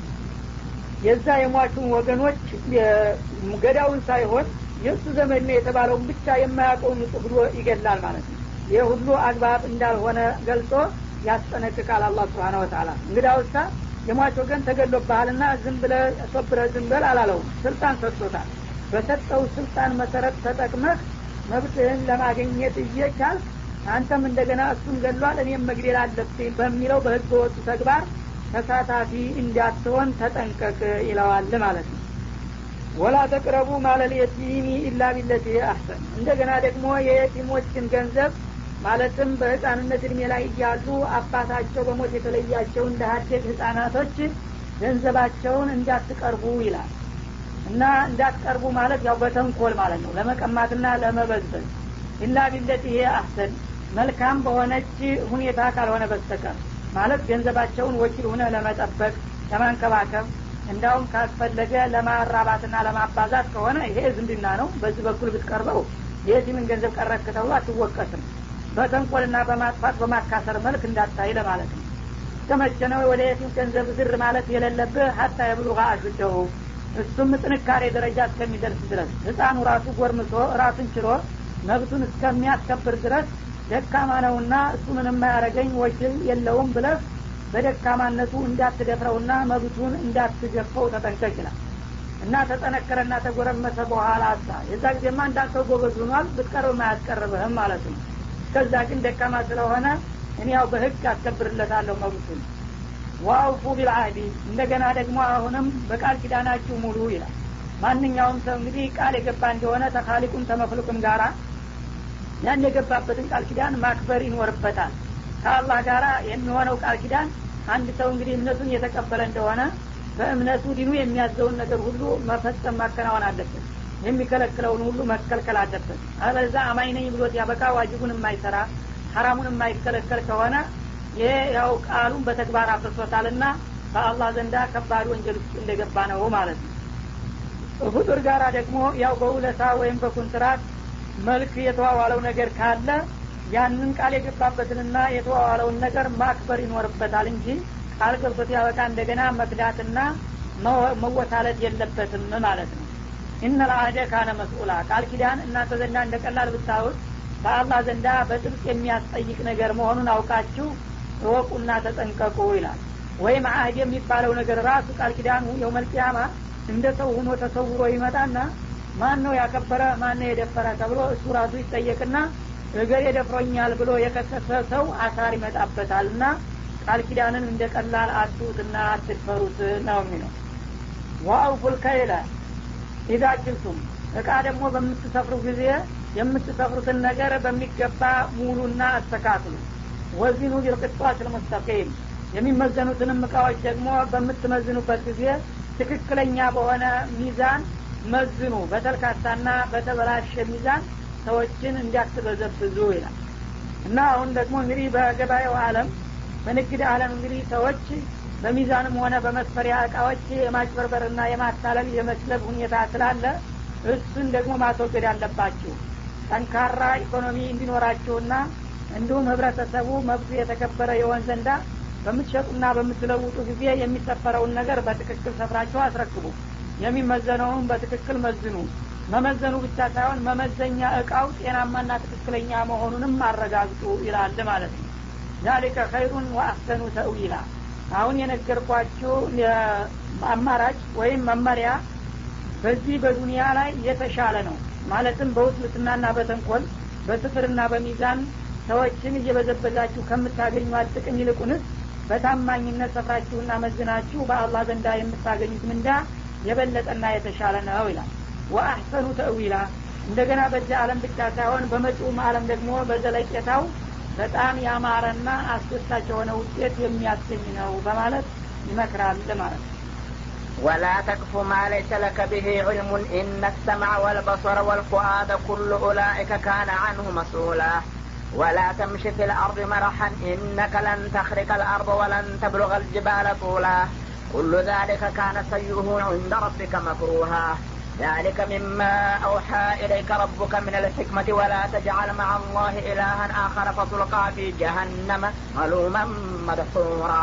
የዛ የሟቹን ወገኖች ገዳውን ሳይሆን የእሱ ዘመድ ነው የተባለውን ብቻ የማያውቀውን ንጹህ ብሎ ይገላል ማለት ነው ይህ ሁሉ አግባብ እንዳልሆነ ገልጾ ያስጠነቅቃል አላ ስብሓን ወተላ እንግዲያውሳ የሟች ወገን ተገሎብሃልና ዝም ብለ ሶብረ ዝም በል አላለውም ስልጣን ሰጥቶታል በሰጠው ስልጣን መሰረት ተጠቅመህ መብትህን ለማግኘት እየቻል አንተም እንደገና እሱን ገሏል እኔም መግደል አለብኝ በሚለው በህገ ወጡ ተግባር ተሳታፊ እንዳትሆን ተጠንቀቅ ይለዋል ማለት ነው ወላ ተቅረቡ ማለል የቲሚ ኢላ ቢለቲ አሕሰን እንደገና ደግሞ የየቲሞችን ገንዘብ ማለትም በህፃንነት እድሜ ላይ እያሉ አባታቸው በሞት የተለያቸው እንደ ሀደግ ህጻናቶች ገንዘባቸውን እንዳትቀርቡ ይላል እና እንዳትቀርቡ ማለት ያው በተንኮል ማለት ነው ለመቀማትና ለመበዝበዝ ኢላ ቢለቲ ይሄ አሕሰን መልካም በሆነች ሁኔታ ካልሆነ በስተቀር ማለት ገንዘባቸውን ወኪል ሁነ ለመጠበቅ ለማንከባከብ እንዳውም ካስፈለገ ለማራባትና ለማባዛት ከሆነ ይሄ ዝምድና ነው በዚህ በኩል ብትቀርበው የቲምን ገንዘብ ቀረክ ተብሎ አትወቀስም በተንኮልና በማጥፋት በማካሰር መልክ እንዳታይ ለማለት ነው እስከመቼ ነው ወደ የቲም ገንዘብ ዝር ማለት የሌለብህ ሀታ የብሉጋ አሹደሁ እሱም ጥንካሬ ደረጃ እስከሚደርስ ድረስ ህፃኑ ራሱ ጎርምሶ ራሱን ችሎ መብቱን እስከሚያስከብር ድረስ ደካማ ነውና እሱ ምንም ማያረገኝ ወኪል የለውም ብለህ በደካማነቱ እንዳትደፍረውና መብቱን እንዳትገፈው ተጠንቀቅ ይላል እና ተጠነከረና ተጎረመሰ በኋላ አሳ የዛ ጊዜማ እንዳንተው ጎበዝ ሆኗል ብትቀርብ አያስቀርብህም ማለት ነው እስከዛ ግን ደካማ ስለሆነ እኔ ያው በህግ አስከብርለታለሁ መብቱን ዋውፉ ቢልአህዲ እንደገና ደግሞ አሁንም በቃል ኪዳናችሁ ሙሉ ይላል ማንኛውም ሰው እንግዲህ ቃል የገባ እንደሆነ ተካሊቁም ተመፍሉቅም ጋራ ያን የገባበትን ቃል ኪዳን ማክበር ይኖርበታል ከአላህ ጋራ የሚሆነው ቃል ኪዳን አንድ ሰው እንግዲህ እምነቱን የተቀበለ እንደሆነ በእምነቱ ዲኑ የሚያዘውን ነገር ሁሉ መፈጸም ማከናወን አለበት የሚከለክለውን ሁሉ መከልከል አለበት አለዛ አማኝ ነኝ ብሎት ያበቃ ዋጅቡን የማይሰራ ሀራሙን የማይከለከል ከሆነ ይሄ ያው ቃሉን በተግባር አፍርሶታልና በአላህ ዘንዳ ከባድ ወንጀል ውስጥ እንደገባ ነው ማለት ነው ፍጡር ጋራ ደግሞ ያው በውለታ ወይም በኩንትራት መልክ የተዋዋለው ነገር ካለ ያንን ቃል የገባበትንና የተዋዋለውን ነገር ማክበር ይኖርበታል እንጂ ቃል ገብቶት ያበቃ እንደገና መክዳትና መወታለት የለበትም ማለት ነው ኢነ ልአህደ ካነ መስኡላ ቃል ኪዳን እናንተ ዘንዳ እንደ ቀላል ብታዩት በአላህ ዘንዳ በጥብቅ የሚያስጠይቅ ነገር መሆኑን አውቃችሁ እወቁና ተጠንቀቁ ይላል ወይም አህድ የሚባለው ነገር ራሱ ቃል ኪዳኑ የውመልቅያማ እንደ ሰው ሁኖ ተሰውሮ ይመጣና ማን ነው ያከበረ ማን ነው የደፈረ ተብሎ እሱ ራሱ ይጠየቅና እገር የደፍሮኛል ብሎ የከሰሰ ሰው አሳር ይመጣበታል እና ቃል ኪዳንን እንደ ቀላል አትሁትና አትድፈሩት ነው የሚለው ዋአውፉል ከይለ ኢዛ ኪልቱም እቃ ደግሞ በምትሰፍሩ ጊዜ የምትሰፍሩትን ነገር በሚገባ ሙሉና አስተካክሉ ወዚኑ ቢልቅጧት ልሙስተቂም የሚመዘኑትንም እቃዎች ደግሞ በምትመዝኑበት ጊዜ ትክክለኛ በሆነ ሚዛን መዝኑ በተልካታና በተበላሸ ሚዛን ሰዎችን እንዲያትበዘብዙ ይላል እና አሁን ደግሞ እንግዲህ በገበያው አለም በንግድ አለም እንግዲህ ሰዎች በሚዛንም ሆነ በመስፈሪያ እቃዎች የማጭበርበርና የማታለል የመስለብ ሁኔታ ስላለ እሱን ደግሞ ማስወገድ አለባችሁ ጠንካራ ኢኮኖሚ እንዲኖራችሁና እንዲሁም ህብረተሰቡ መብቱ የተከበረ የሆን ዘንዳ በምትሸጡና በምትለውጡ ጊዜ የሚሰፈረውን ነገር በትክክል ሰፍራችሁ አስረክቡ የሚመዘነውን በትክክል መዝኑ መመዘኑ ብቻ ሳይሆን መመዘኛ እቃው ጤናማና ትክክለኛ መሆኑንም አረጋግጡ ይላል ማለት ነው ዛሊከ ኸይሩን ወአሕሰኑ ተእዊላ አሁን የነገርኳችሁ አማራጭ ወይም መመሪያ በዚህ በዱንያ ላይ የተሻለ ነው ማለትም በውስልትናና በተንኮል በስፍርና በሚዛን ሰዎችን እየበዘበዛችሁ ከምታገኟት ጥቅም ይልቁንስ በታማኝነት ሰፍራችሁና መዝናችሁ በአላህ ዘንዳ የምታገኙት ምንዳ የበለጠና የተሻለ ነው ይላል ወአሕሰኑ ተእዊላ እንደገና በዚህ አለም ብቻ ሳይሆን በመጪውም አለም ደግሞ በዘለቄታው በጣም ያማረና አስደሳች የሆነ ውጤት የሚያስገኝ ነው በማለት ይመክራል ማለት ነው ولا تكف ما ليس لك به علم إن السمع والبصر والفؤاد كل أولئك كان عنه مسؤولا ولا تمش في الأرض مرحا إنك لن تخرق الأرض ولن تبلغ الجبال طولا كل ذلك كان سيئه عند ربك مكروها ذلك مما أوحى إليك ربك من الحكمة ولا تجعل مع الله إلها آخر فتلقى في جهنم ملوما مدحورا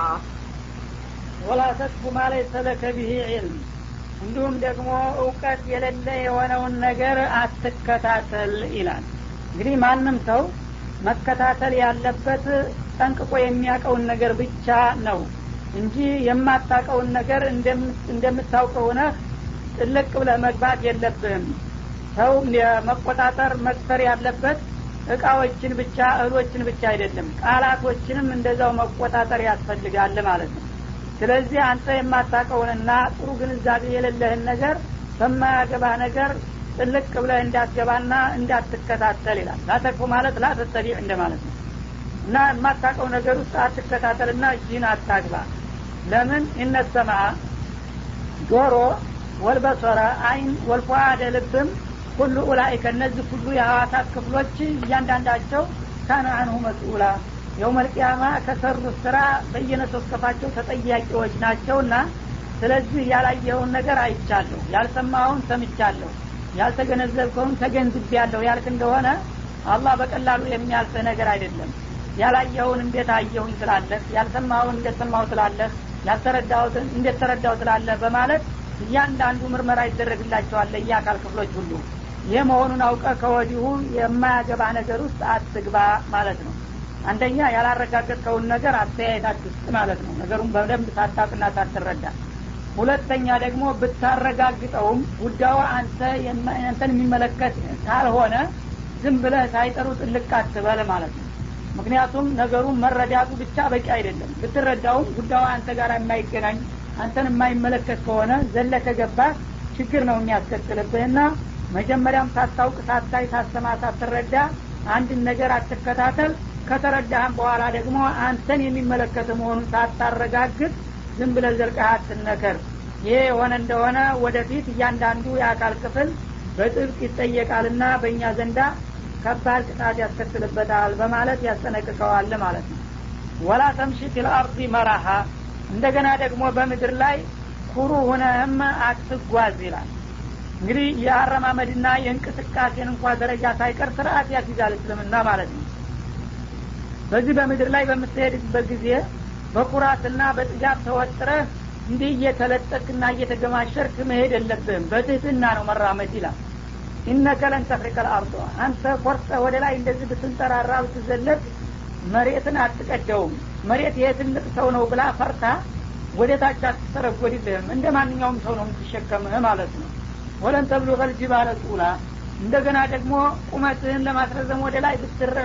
ወላ ተስፉ ማለይሰ ለከ ብሂ ዒልም እንዲሁም ደግሞ እውቀት የሌለ የሆነውን ነገር አትከታተል ይላል እንግዲህ ማንም ሰው መከታተል ያለበት ጠንቅቆ የሚያውቀውን ነገር ብቻ ነው እንጂ የማታውቀውን ነገር እንደምታውቀው ሆነህ ጥልቅ ብለህ መግባት የለብህም ሰው መቆጣጠር መክፈር ያለበት እቃዎችን ብቻ እህሎችን ብቻ አይደለም ቃላቶችንም እንደዛው መቆጣጠር ያስፈልጋል ማለት ነው ስለዚህ አንተ የማታውቀውንና ጥሩ ግንዛቤ የሌለህን ነገር በማያገባህ ነገር ጥልቅ ብለህ እንዳትገባና እንዳትከታተል ይላል ላተክፉ ማለት ላተተቢዕ እንደ ማለት ነው እና የማታውቀው ነገር ውስጥ አትከታተልና እጅህን አታግባ ለምን እነሰማ ጆሮ ወልበሶረ አይን ወልፏደ ልብም ሁሉ ኡላይከ እነዚህ ሁሉ የሐዋሳት ክፍሎች እያንዳንዳቸው ካነ አንሁ መስኡላ የውመልቅያማ ከሰሩት ስራ በየነሶስከፋቸው ተጠያቂዎች ናቸውና ስለዚህ ያላየኸውን ነገር አይቻለሁ ያልሰማኸውን ሰምቻለሁ ያልተገነዘብከውን ተገንዝቤያለሁ ያልክ እንደሆነ አላህ በቀላሉ የሚያልፍህ ነገር አይደለም ያላየኸውን እንዴት አየሁኝ ትላለህ ያልሰማኸውን እንዴት ሰማሁ ትላለህ ያልተረዳሁትን እንዴት ተረዳሁ ትላለህ በማለት እያንዳንዱ ምርመራ ይደረግላቸዋል የአካል ክፍሎች ሁሉ ይህ መሆኑን አውቀ ከወዲሁ የማያገባ ነገር ውስጥ አትግባ ማለት ነው አንደኛ ያላረጋገጥከውን ነገር አስተያየት አትስጥ ማለት ነው ነገሩን በደንብ ሳታቅና ሳትረዳ ሁለተኛ ደግሞ ብታረጋግጠውም ጉዳዩ አንተ አንተን የሚመለከት ካልሆነ ዝም ብለህ ሳይጠሩ ጥልቅ አትበል ማለት ነው ምክንያቱም ነገሩን መረዳቱ ብቻ በቂ አይደለም ብትረዳውም ጉዳዩ አንተ ጋር የማይገናኝ አንተን የማይመለከት ከሆነ ዘለ ከገባ ችግር ነው የሚያስከትልብህና መጀመሪያም ሳታውቅ ሳታይ ሳሰማ ሳትረዳ አንድን ነገር አትከታተል ከተረዳህም በኋላ ደግሞ አንተን የሚመለከት መሆኑን ሳታረጋግጥ ዝም ብለ ዘልቀህ አትነከር ይሄ የሆነ እንደሆነ ወደፊት እያንዳንዱ የአካል ክፍል በጥብቅ ይጠየቃልና በእኛ ዘንዳ ከባድ ቅጣት ያስከትልበታል በማለት ያስጠነቅቀዋል ማለት ነው ወላ ተምሺ ፊልአርዲ መራሃ እንደገና ደግሞ በምድር ላይ ኩሩ ሁነህም አትጓዝ ይላል እንግዲህ የአረማመድና የእንቅስቃሴን እንኳ ደረጃ ሳይቀር ስርአት ያስይዛል እስልምና ማለት ነው በዚህ በምድር ላይ በምትሄድበት ጊዜ በኩራትና በጥጋብ ተወጥረህ እንዲህ እየተለጠቅና እየተገማሸርክ መሄድ የለብህም በትህትና ነው መራመድ ይላል ኢነከ ለን ተፍሪቀ ልአርዶ አንተ ኮርጠ ወደ ላይ እንደዚህ ብትንጠራራ ብትዘለቅ መሬትን አትቀደውም መሬት ይሄ ትልቅ ሰው ነው ብላ ፈርታ ወደ ታች አትተረጎድልህም እንደ ማንኛውም ሰው ነው የምትሸከምህ ማለት ነው ወለን ተብሎ ፈልጅባለ ጡላ እንደገና ደግሞ ቁመትህን ለማስረዘም ወደ ላይ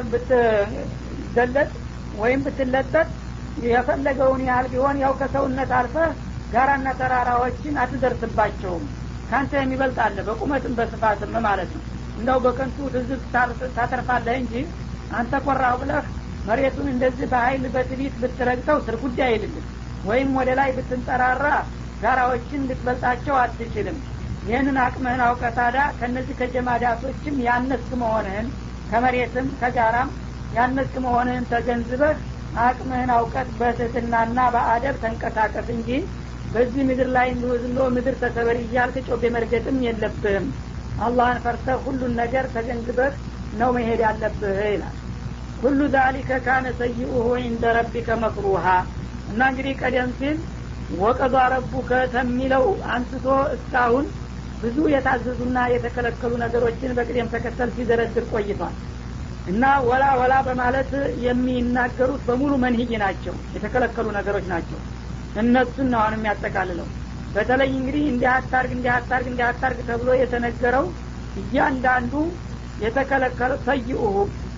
ብትዘለጥ ወይም ብትለጠጥ የፈለገውን ያህል ቢሆን ያው ከሰውነት አልፈህ ጋራና ተራራዎችን አትደርስባቸውም ካንተ የሚበልጥ አለ በቁመትም በስፋትም ማለት ነው እንደው በከንቱ ትዝብ ታተርፋለህ እንጂ አንተ ቆራሁ ብለህ መሬቱን እንደዚህ በሀይል በትቢት ብትረግጠው ስር ጉዳይ አይልልም ወይም ወደ ላይ ብትንጠራራ ጋራዎችን ልትበልጣቸው አትችልም ይህንን አቅምህን አውቀ ታዲያ ከእነዚህ ከጀማዳቶችም ያነስክ መሆንህን ከመሬትም ከጋራም ያነስክ መሆንህን ተገንዝበህ አቅምህን አውቀት በትህትናና በአደብ ተንቀሳቀስ እንጂ በዚህ ምድር ላይ እንዲሁ ዝም ብሎ ምድር ተሰበር እያልክ ጮቤ መርገጥም የለብህም አላህን ፈርተህ ሁሉን ነገር ተገንዝበህ ነው መሄድ ያለብህ ይላል ሁሉ ዛሊከ ካነ ሰይኡሁ ኢንደ ረቢከ መክሩሃ እና እንግዲህ ቀደም ሲል ወቀዷ ረቡከ ተሚለው አንስቶ እስካሁን ብዙ የታዘዙና የተከለከሉ ነገሮችን በቅደም ተከተል ሲዘረድር ቆይቷል እና ወላ ወላ በማለት የሚናገሩት በሙሉ መንህይ ናቸው የተከለከሉ ነገሮች ናቸው እነሱን ነው አሁን የሚያጠቃልለው በተለይ እንግዲህ እንዲህ አታርግ እንዲህ አታርግ እንዲህ አታርግ ተብሎ የተነገረው እያንዳንዱ የተከለከለ ሰይኡሁ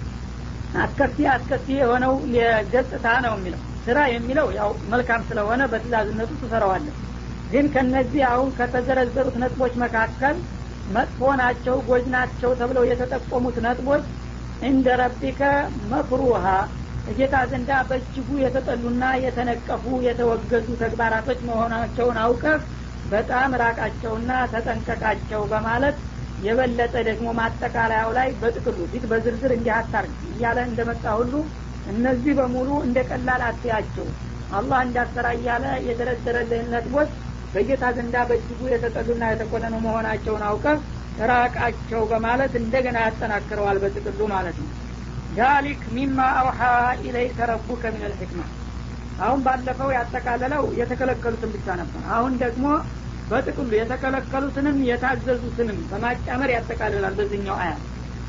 አስከፊ አስከፊ የሆነው የገጽታ ነው የሚለው ስራ የሚለው ያው መልካም ስለሆነ በትእዛዝነቱ ትሰራዋለን ግን ከነዚህ አሁን ከተዘረዘሩት ነጥቦች መካከል መጥፎ ናቸው ጎጅ ናቸው ተብለው የተጠቆሙት ነጥቦች እንደ ረቢከ መክሩሃ እጌታ ዘንዳ በእጅጉ የተጠሉና የተነቀፉ የተወገዙ ተግባራቶች መሆናቸውን አውቀህ በጣም ራቃቸውና ተጠንቀቃቸው በማለት የበለጠ ደግሞ ማጠቃለያው ላይ በጥቅሉ ፊት በዝርዝር እንዲህ አታርግ እያለ እንደመጣ ሁሉ እነዚህ በሙሉ እንደ ቀላል አትያቸው አላህ እንዳሰራ እያለ የደረደረልህን ነጥቦች በጌታ ዘንዳ በእጅጉ የተጠሉና የተቆነኑ መሆናቸውን አውቀህ ራቃቸው በማለት እንደገና ያጠናክረዋል በጥቅሉ ማለት ነው ዛሊክ ሚማ አውሓ ኢለይከ ረቡከ ምን ልሕክማ አሁን ባለፈው ያጠቃለለው የተከለከሉትን ብቻ ነበር አሁን ደግሞ በጥቅሉ የተከለከሉትንም የታዘዙትንም በማጫመር ያጠቃልላል በዚህኛው አያ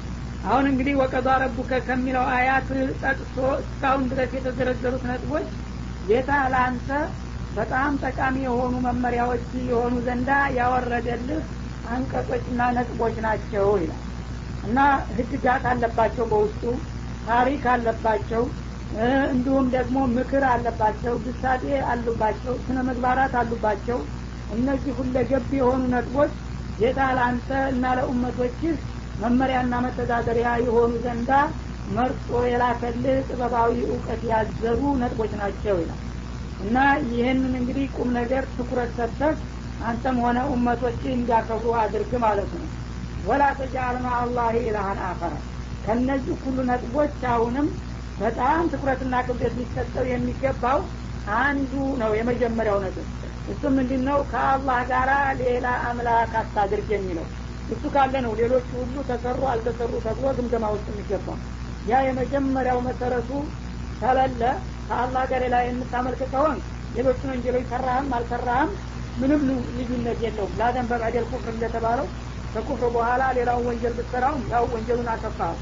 አሁን እንግዲህ ወቀዷ ረቡከ ከሚለው አያት ጠቅሶ እስካሁን ድረስ የተዘረዘሩት ነጥቦች ጌታ ለአንተ በጣም ጠቃሚ የሆኑ መመሪያዎች የሆኑ ዘንዳ ያወረደልህ አንቀጾችና ነጥቦች ናቸው ይላል እና ህግጋት አለባቸው በውስጡ ታሪክ አለባቸው እንዲሁም ደግሞ ምክር አለባቸው ግሳጤ አሉባቸው ስነ ምግባራት አሉባቸው እነዚህ ሁለገብ የሆኑ ነጥቦች ጌታ ለአንተ እና ለኡመቶችህ መመሪያና መተዳደሪያ የሆኑ ዘንዳ መርጦ የላከልህ ጥበባዊ እውቀት ያዘሩ ነጥቦች ናቸው ይላል እና ይህንን እንግዲህ ቁም ነገር ትኩረት ሰጥተህ አንተም ሆነ ኡመቶች እንዲያከብሩ አድርግ ማለት ነው ወላ ተጃአል ማአላህ ኢላሃን አኸረ ከነዚህ ሁሉ ነጥቦች አሁንም በጣም ትኩረትና ክብደት ሊሰጠው የሚገባው አንዱ ነው የመጀመሪያው ነጥብ እሱ ምንድን ነው ከአላህ ጋር ሌላ አምላክ አታድርግ የሚለው እሱ ካለ ነው ሌሎቹ ሁሉ ተሰሩ አልተሰሩ ተብሎ ግምገማ ውስጥ የሚገባው ያ የመጀመሪያው መሰረቱ ከሌለ ከአላህ ጋር ሌላ የምታመልክ ከሆን ሌሎቹን ወንጀሎች ሰራህም አልሰራህም ምንም ልዩነት የለውም ላደን በባደል ኩፍር እንደተባለው ከኩፍር በኋላ ሌላውን ወንጀል ብትሰራውም ያው ወንጀሉን አከፋው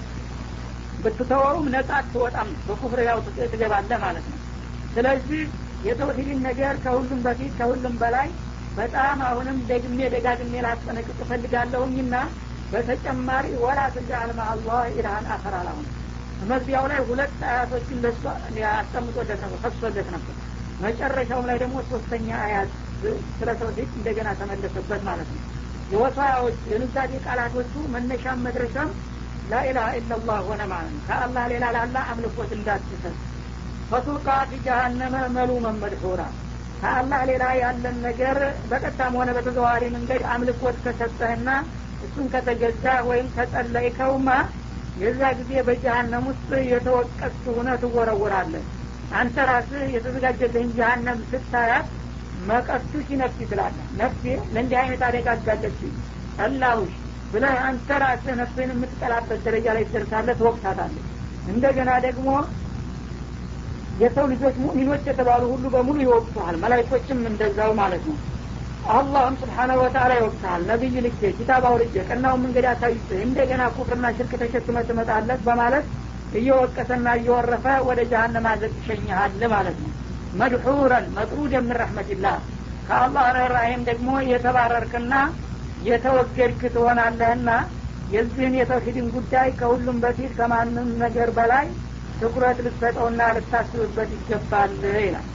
ብትተወውም ነጻ አትወጣም በኩፍር ያው ትገባለህ ማለት ነው ስለዚህ የተውሂድን ነገር ከሁሉም በፊት ከሁሉም በላይ በጣም አሁንም ደግሜ ደጋግሜ ላስጠነቅቅ እፈልጋለሁኝና በተጨማሪ ወላ ተጃአል ማአላህ ኢላሃን አኸር አላሁን መግቢያው ላይ ሁለት አያቶችን ለሱ አስቀምጦለት ነበር ፈቅሶለት ነበር መጨረሻውም ላይ ደግሞ ሶስተኛ አያት ስለ ተውሂድ እንደገና ተመለሰበት ማለት ነው የወሳያዎች የኑዛዜ ቃላቶቹ መነሻም መድረሻም ላኢላሀ ኢላላህ ሆነ ማለት ነው ከአላህ ሌላ ላላ አምልኮት እንዳትሰጥ ፈቱቃ ፊ ጀሀነመ መሉመን መድሑራ ከአላህ ሌላ ያለን ነገር በቀጥታም ሆነ በተዘዋዋሪ መንገድ አምልኮት ከሰጠህና እሱን ከተገዛ ወይም ከጸለይከውማ የዛ ጊዜ በጀሀነም ውስጥ የተወቀስ ሁነ ትወረውራለህ አንተ ራስህ የተዘጋጀልህን ጀሀነም ስታያት መቀስቱሽ ነፍሲ ትላለህ ነፍሴ ለእንዲህ አይነት አደጋ አጋለች ጠላሁሽ ብለህ አንተ ራስህ ነፍስህን የምትጠላበት ደረጃ ላይ ትደርሳለህ ትወቅሳታለህ እንደገና ደግሞ የሰው ልጆች ሙእሚኖች የተባሉ ሁሉ በሙሉ ይወቅሱሃል መላይኮችም እንደዛው ማለት ነው አላህም ስብሓናሁ ወተላ ይወቅሰሃል ነቢይ ልኬ ኪታብ አውርጄ ቀናውን መንገድ አሳይቼ እንደገና ኩፍርና ሽርክ ተሸክመ ትመጣለህ በማለት እየወቀሰና እየወረፈ ወደ ጀሀነም አዘቅ ይሸኝሃል ማለት ነው መድሑረን መጥሩድ ምን ረሕመትላህ ከአላህ ርኅራሄም ደግሞ የተባረርክና የተወገድክ ትሆናለህና የዚህን የተውሂድን ጉዳይ ከሁሉም በፊት ከማንም ነገር በላይ ትኩረት ልትሰጠውና ልታስብበት ይገባል ይላል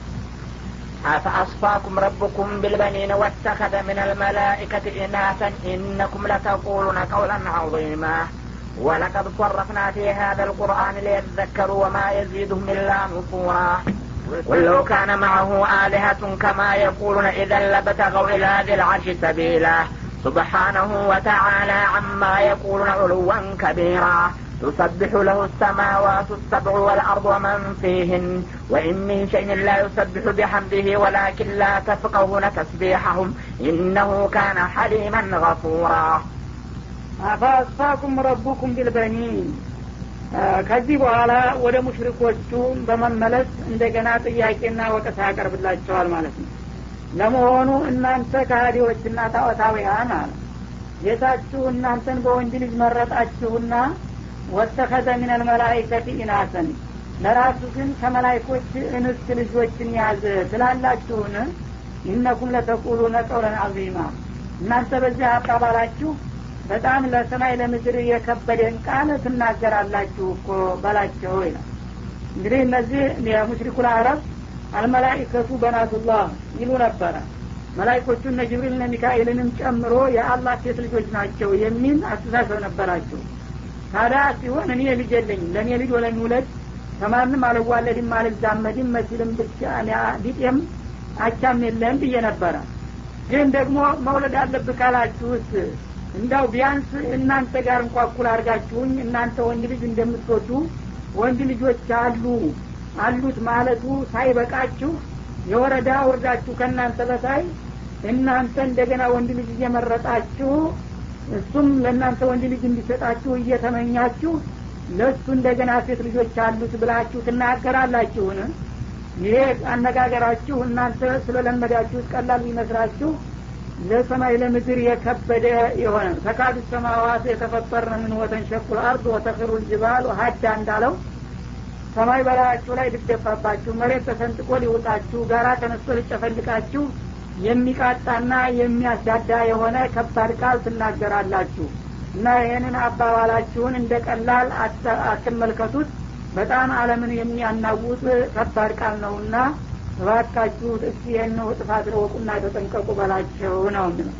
أفأصفاكم ربكم بالبنين واتخذ من الملائكة إناثا إنكم لتقولون قولا عظيما ولقد صرفنا في هذا القرآن ليذكروا وما يزيدهم إلا نفورا قل لو كان معه آلهة كما يقولون إذا لابتغوا إلى ذي العرش سبيلا سبحانه وتعالى عما يقولون علوا كبيرا تسبح له السماوات السبع والأرض ومن فيهن وإن من شيء لا يسبح بحمده ولكن لا تفقهون تسبيحهم إنه كان حليما غفورا አፋስፋኩም ረቡኩም ቢልበኒን ከዚህ በኋላ ወደ ሙሽሪኮቹ በመመለስ እንደገና ጥያቄና ወቀሳ ያቀርብላቸዋል ማለት ነው ለመሆኑ እናንተ ከሃዲዎችና ጣዖታውያን አለ ጌታችሁ እናንተን በወንድ ልጅ መረጣችሁና ወተኸዘ ምን አልመላይከቲ ኢናሰን ለራሱ ግን ከመላይኮች እንስት ልጆችን ያዘ ትላላችሁን ኢነኩም ለተቁሉነ ቀውለን አዚማ እናንተ በዚህ አባባላችሁ በጣም ለሰማይ ለምድር የከበደን ቃል ትናገራላችሁ እኮ በላቸው ይላል እንግዲህ እነዚህ የሙሽሪኩል አረብ አልመላይከቱ በናቱላህ ይሉ ነበረ መላይኮቹ እነ ጅብሪልና ሚካኤልንም ጨምሮ የአላህ ሴት ልጆች ናቸው የሚል አስተሳሰብ ነበራቸው ታዲያ ሲሆን እኔ ልጅ የለኝም ለእኔ ልጅ ወለሚውለድ ከማንም አልዋለድም አልዛመድም መሲልም ብቻ ቢጤም አቻም የለም ብዬ ነበረ ግን ደግሞ መውለድ አለብህ ካላችሁት እንዳው ቢያንስ እናንተ ጋር እንኳ እኩል አድርጋችሁኝ እናንተ ወንድ ልጅ እንደምትወዱ ወንድ ልጆች አሉ አሉት ማለቱ ሳይበቃችሁ የወረዳ ውርዳችሁ ከእናንተ በታይ እናንተ እንደገና ወንድ ልጅ እየመረጣችሁ እሱም ለእናንተ ወንድ ልጅ እንዲሰጣችሁ እየተመኛችሁ ለእሱ እንደገና ሴት ልጆች አሉት ብላችሁ ትናገራላችሁን ይሄ አነጋገራችሁ እናንተ ስለለመዳችሁት ቀላል ቢመስላችሁ ለሰማይ ለምድር የከበደ የሆነ ተካዱ ሰማዋት የተፈጠርነ ምን ወተንሸቁል አርድ ወተክሩ ልጅባሉ ሀዳ እንዳለው ሰማይ በላያችሁ ላይ ልደፋባችሁ መሬት ተሰንጥቆ ሊውጣችሁ ጋራ ተነስቶ ሊጨፈልቃችሁ የሚቃጣና የሚያስዳዳ የሆነ ከባድ ቃል ትናገራላችሁ እና ይህንን አባባላችሁን እንደ ቀላል አትመልከቱት በጣም አለምን የሚያናውጥ ከባድ ቃል ነውና እባካችሁ እስቲ ይህን ጥፋት ረወቁና ተጠንቀቁ በላቸው ነው የሚለው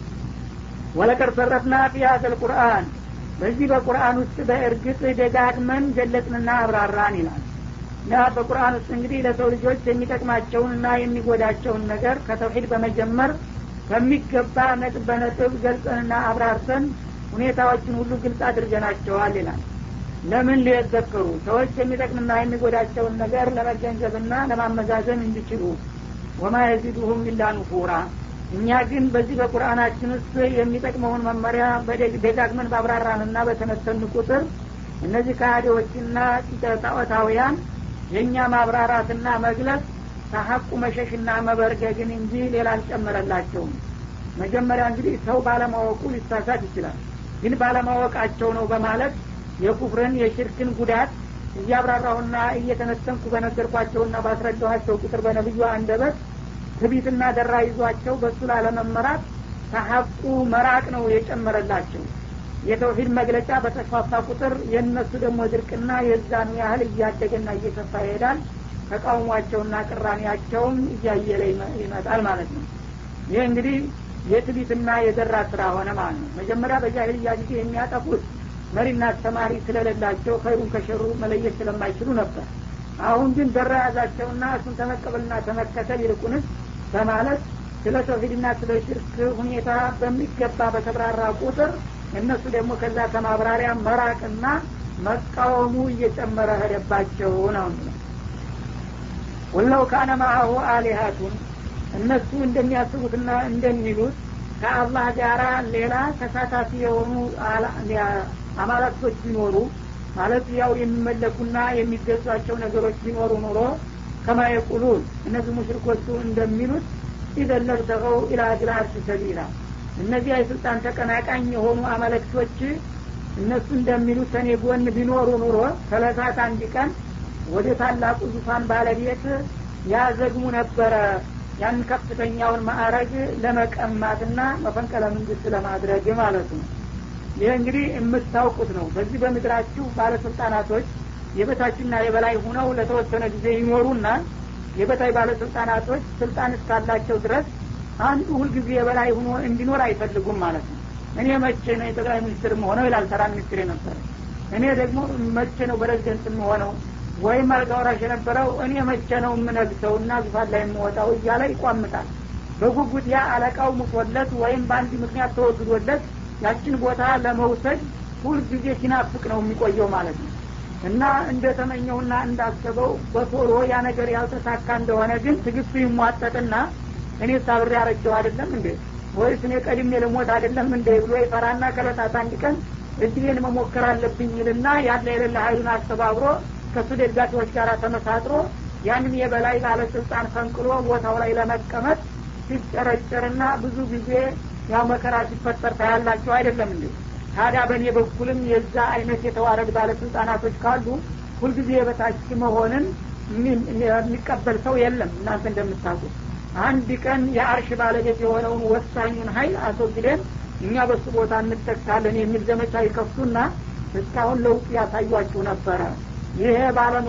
ወለቀድ ሰረፍና ፊ ሀዘል ቁርአን በዚህ በቁርአን ውስጥ በእርግጥ ደጋግመን ገለጽንና አብራራን ይላል እና በቁርአን ውስጥ እንግዲህ ለሰው ልጆች የሚጠቅማቸውንና የሚጎዳቸውን ነገር ከተውሂድ በመጀመር በሚገባ ነጥብ በነጥብ ገልጸንና አብራርተን ሁኔታዎችን ሁሉ ግልጽ አድርገናቸዋል ይላል ለምን ሊየዘክሩ ሰዎች የሚጠቅምና የሚጎዳቸውን ነገር ለመገንዘብና ለማመዛዘን እንዲችሉ ወማ የዚዱሁም ኢላ ኑፉራ እኛ ግን በዚህ በቁርአናችን ውስጥ የሚጠቅመውን መመሪያ ደጋግመን ባብራራንና በተነተን ቁጥር እነዚህ ከሃዲዎችና ጣዖታውያን የእኛ ማብራራትና መግለጽ ከሀቁ መሸሽና መበርገግን እንጂ ሌላ አልጨመረላቸውም መጀመሪያ እንግዲህ ሰው ባለማወቁ ሊሳሳት ይችላል ግን ባለማወቃቸው ነው በማለት የኩፍርን የሽርክን ጉዳት እያብራራሁና እየተነተንኩ በነገርኳቸውና ባስረዳኋቸው ቁጥር በነብዩ አንደበት ትቢትና ደራ ይዟቸው በእሱ ላለመመራት ከሀቁ መራቅ ነው የጨመረላቸው የተውሂድ መግለጫ በተስፋፋ ቁጥር የእነሱ ደግሞ ድርቅና የዛኑ ያህል እያደገና እየሰፋ ይሄዳል ተቃውሟቸውና ቅራኔያቸውም እያየለ ይመጣል ማለት ነው ይህ እንግዲህ የትቢትና የደራ ስራ ሆነ ማለት ነው መጀመሪያ በጃሂልያ ጊዜ የሚያጠፉት መሪና አስተማሪ ስለሌላቸው ከይሩን ከሸሩ መለየት ስለማይችሉ ነበር አሁን ግን ደራ ያዛቸውና እሱን ተመቀበልና ተመከተል ይልቁንስ በማለት ስለ ተውሂድና ስለ ሽርክ ሁኔታ በሚገባ በተብራራ ቁጥር እነሱ ደግሞ ከዛ ከማብራሪያ መራቅና መቃወሙ እየጨመረ ሄደባቸው ነው ወለው ካነ ማአሁ አሊሀቱን እነሱ እንደሚያስቡትና እንደሚሉት ከአላህ ጋራ ሌላ ተሳታፊ የሆኑ አማላቶች ቢኖሩ ማለት ያው የሚመለኩና የሚገዟቸው ነገሮች ቢኖሩ ኑሮ ከማ የቁሉን እነዚህ ሙሽሪኮቹ እንደሚሉት ኢዘን ለብተቀው ኢላ ጅል አርሽ ሰቢላ እነዚህ የስልጣን ተቀናቃኝ የሆኑ አመለክቶች እነሱ እንደሚሉት ከኔ ጎን ቢኖሩ ኑሮ ከለታት አንድ ቀን ወደ ታላቁ ዙፋን ባለቤት ያዘግሙ ነበረ ያን ከፍተኛውን ማዕረግ ለመቀማትና መፈንቀለ መንግስት ለማድረግ ማለት ነው ይህ እንግዲህ የምታውቁት ነው በዚህ በምድራችሁ ባለስልጣናቶች የበታችና የበላይ ሁነው ለተወሰነ ጊዜ ይኖሩና የበታይ ባለስልጣናቶች ስልጣን እስካላቸው ድረስ አንዱ ሁልጊዜ የበላይ ሁኖ እንዲኖር አይፈልጉም ማለት ነው እኔ መቼ ነው የጠቅላይ ሚኒስትር መሆነው ይላል ተራ ሚኒስትር የነበረ እኔ ደግሞ መቼ ነው ፕሬዚደንት የምሆነው ወይም አልጋ ወራሽ የነበረው እኔ መቼ ነው የምነግሰው እና ዙፋን ላይ የምወጣው እያለ ይቋምጣል በጉጉት ያ አለቃው ሙቶለት ወይም በአንድ ምክንያት ተወግዶለት ያችን ቦታ ለመውሰድ ሁልጊዜ ሲናፍቅ ነው የሚቆየው ማለት ነው እና እንደተመኘውና እንዳሰበው በቶሎ ያ ነገር ያልተሳካ እንደሆነ ግን ትግስቱ ይሟጠጥና እኔ ሳብሬ ያረጀው አይደለም እንዴ ወይስ እኔ ቀድሜ ልሞት አይደለም እንዴ ብሎ ይፈራና ከለታት አንድ ቀን እድሌን መሞከር አለብኝ ይልና ያለ የሌለ ሀይሉን አስተባብሮ ከሱ ደጋፊዎች ጋር ተመሳጥሮ ያንን የበላይ ባለስልጣን ፈንቅሎ ቦታው ላይ ለመቀመጥ ሲጨረጨርና ብዙ ጊዜ ያው መከራ ሲፈጠር ታያላቸው አይደለም እንዴ ታዲያ በእኔ በኩልም የዛ አይነት የተዋረድ ባለስልጣናቶች ካሉ ሁልጊዜ የበታች መሆንን የሚቀበል ሰው የለም እናንተ እንደምታውቁት አንድ ቀን የአርሽ ባለቤት የሆነውን ወሳኙን ሀይል አስወግደን እኛ በሱ ቦታ እንጠቅሳለን የሚል ዘመቻ ይከፍቱና እስካሁን ለውጥ ያሳዩችሁ ነበረ ይሄ ባለ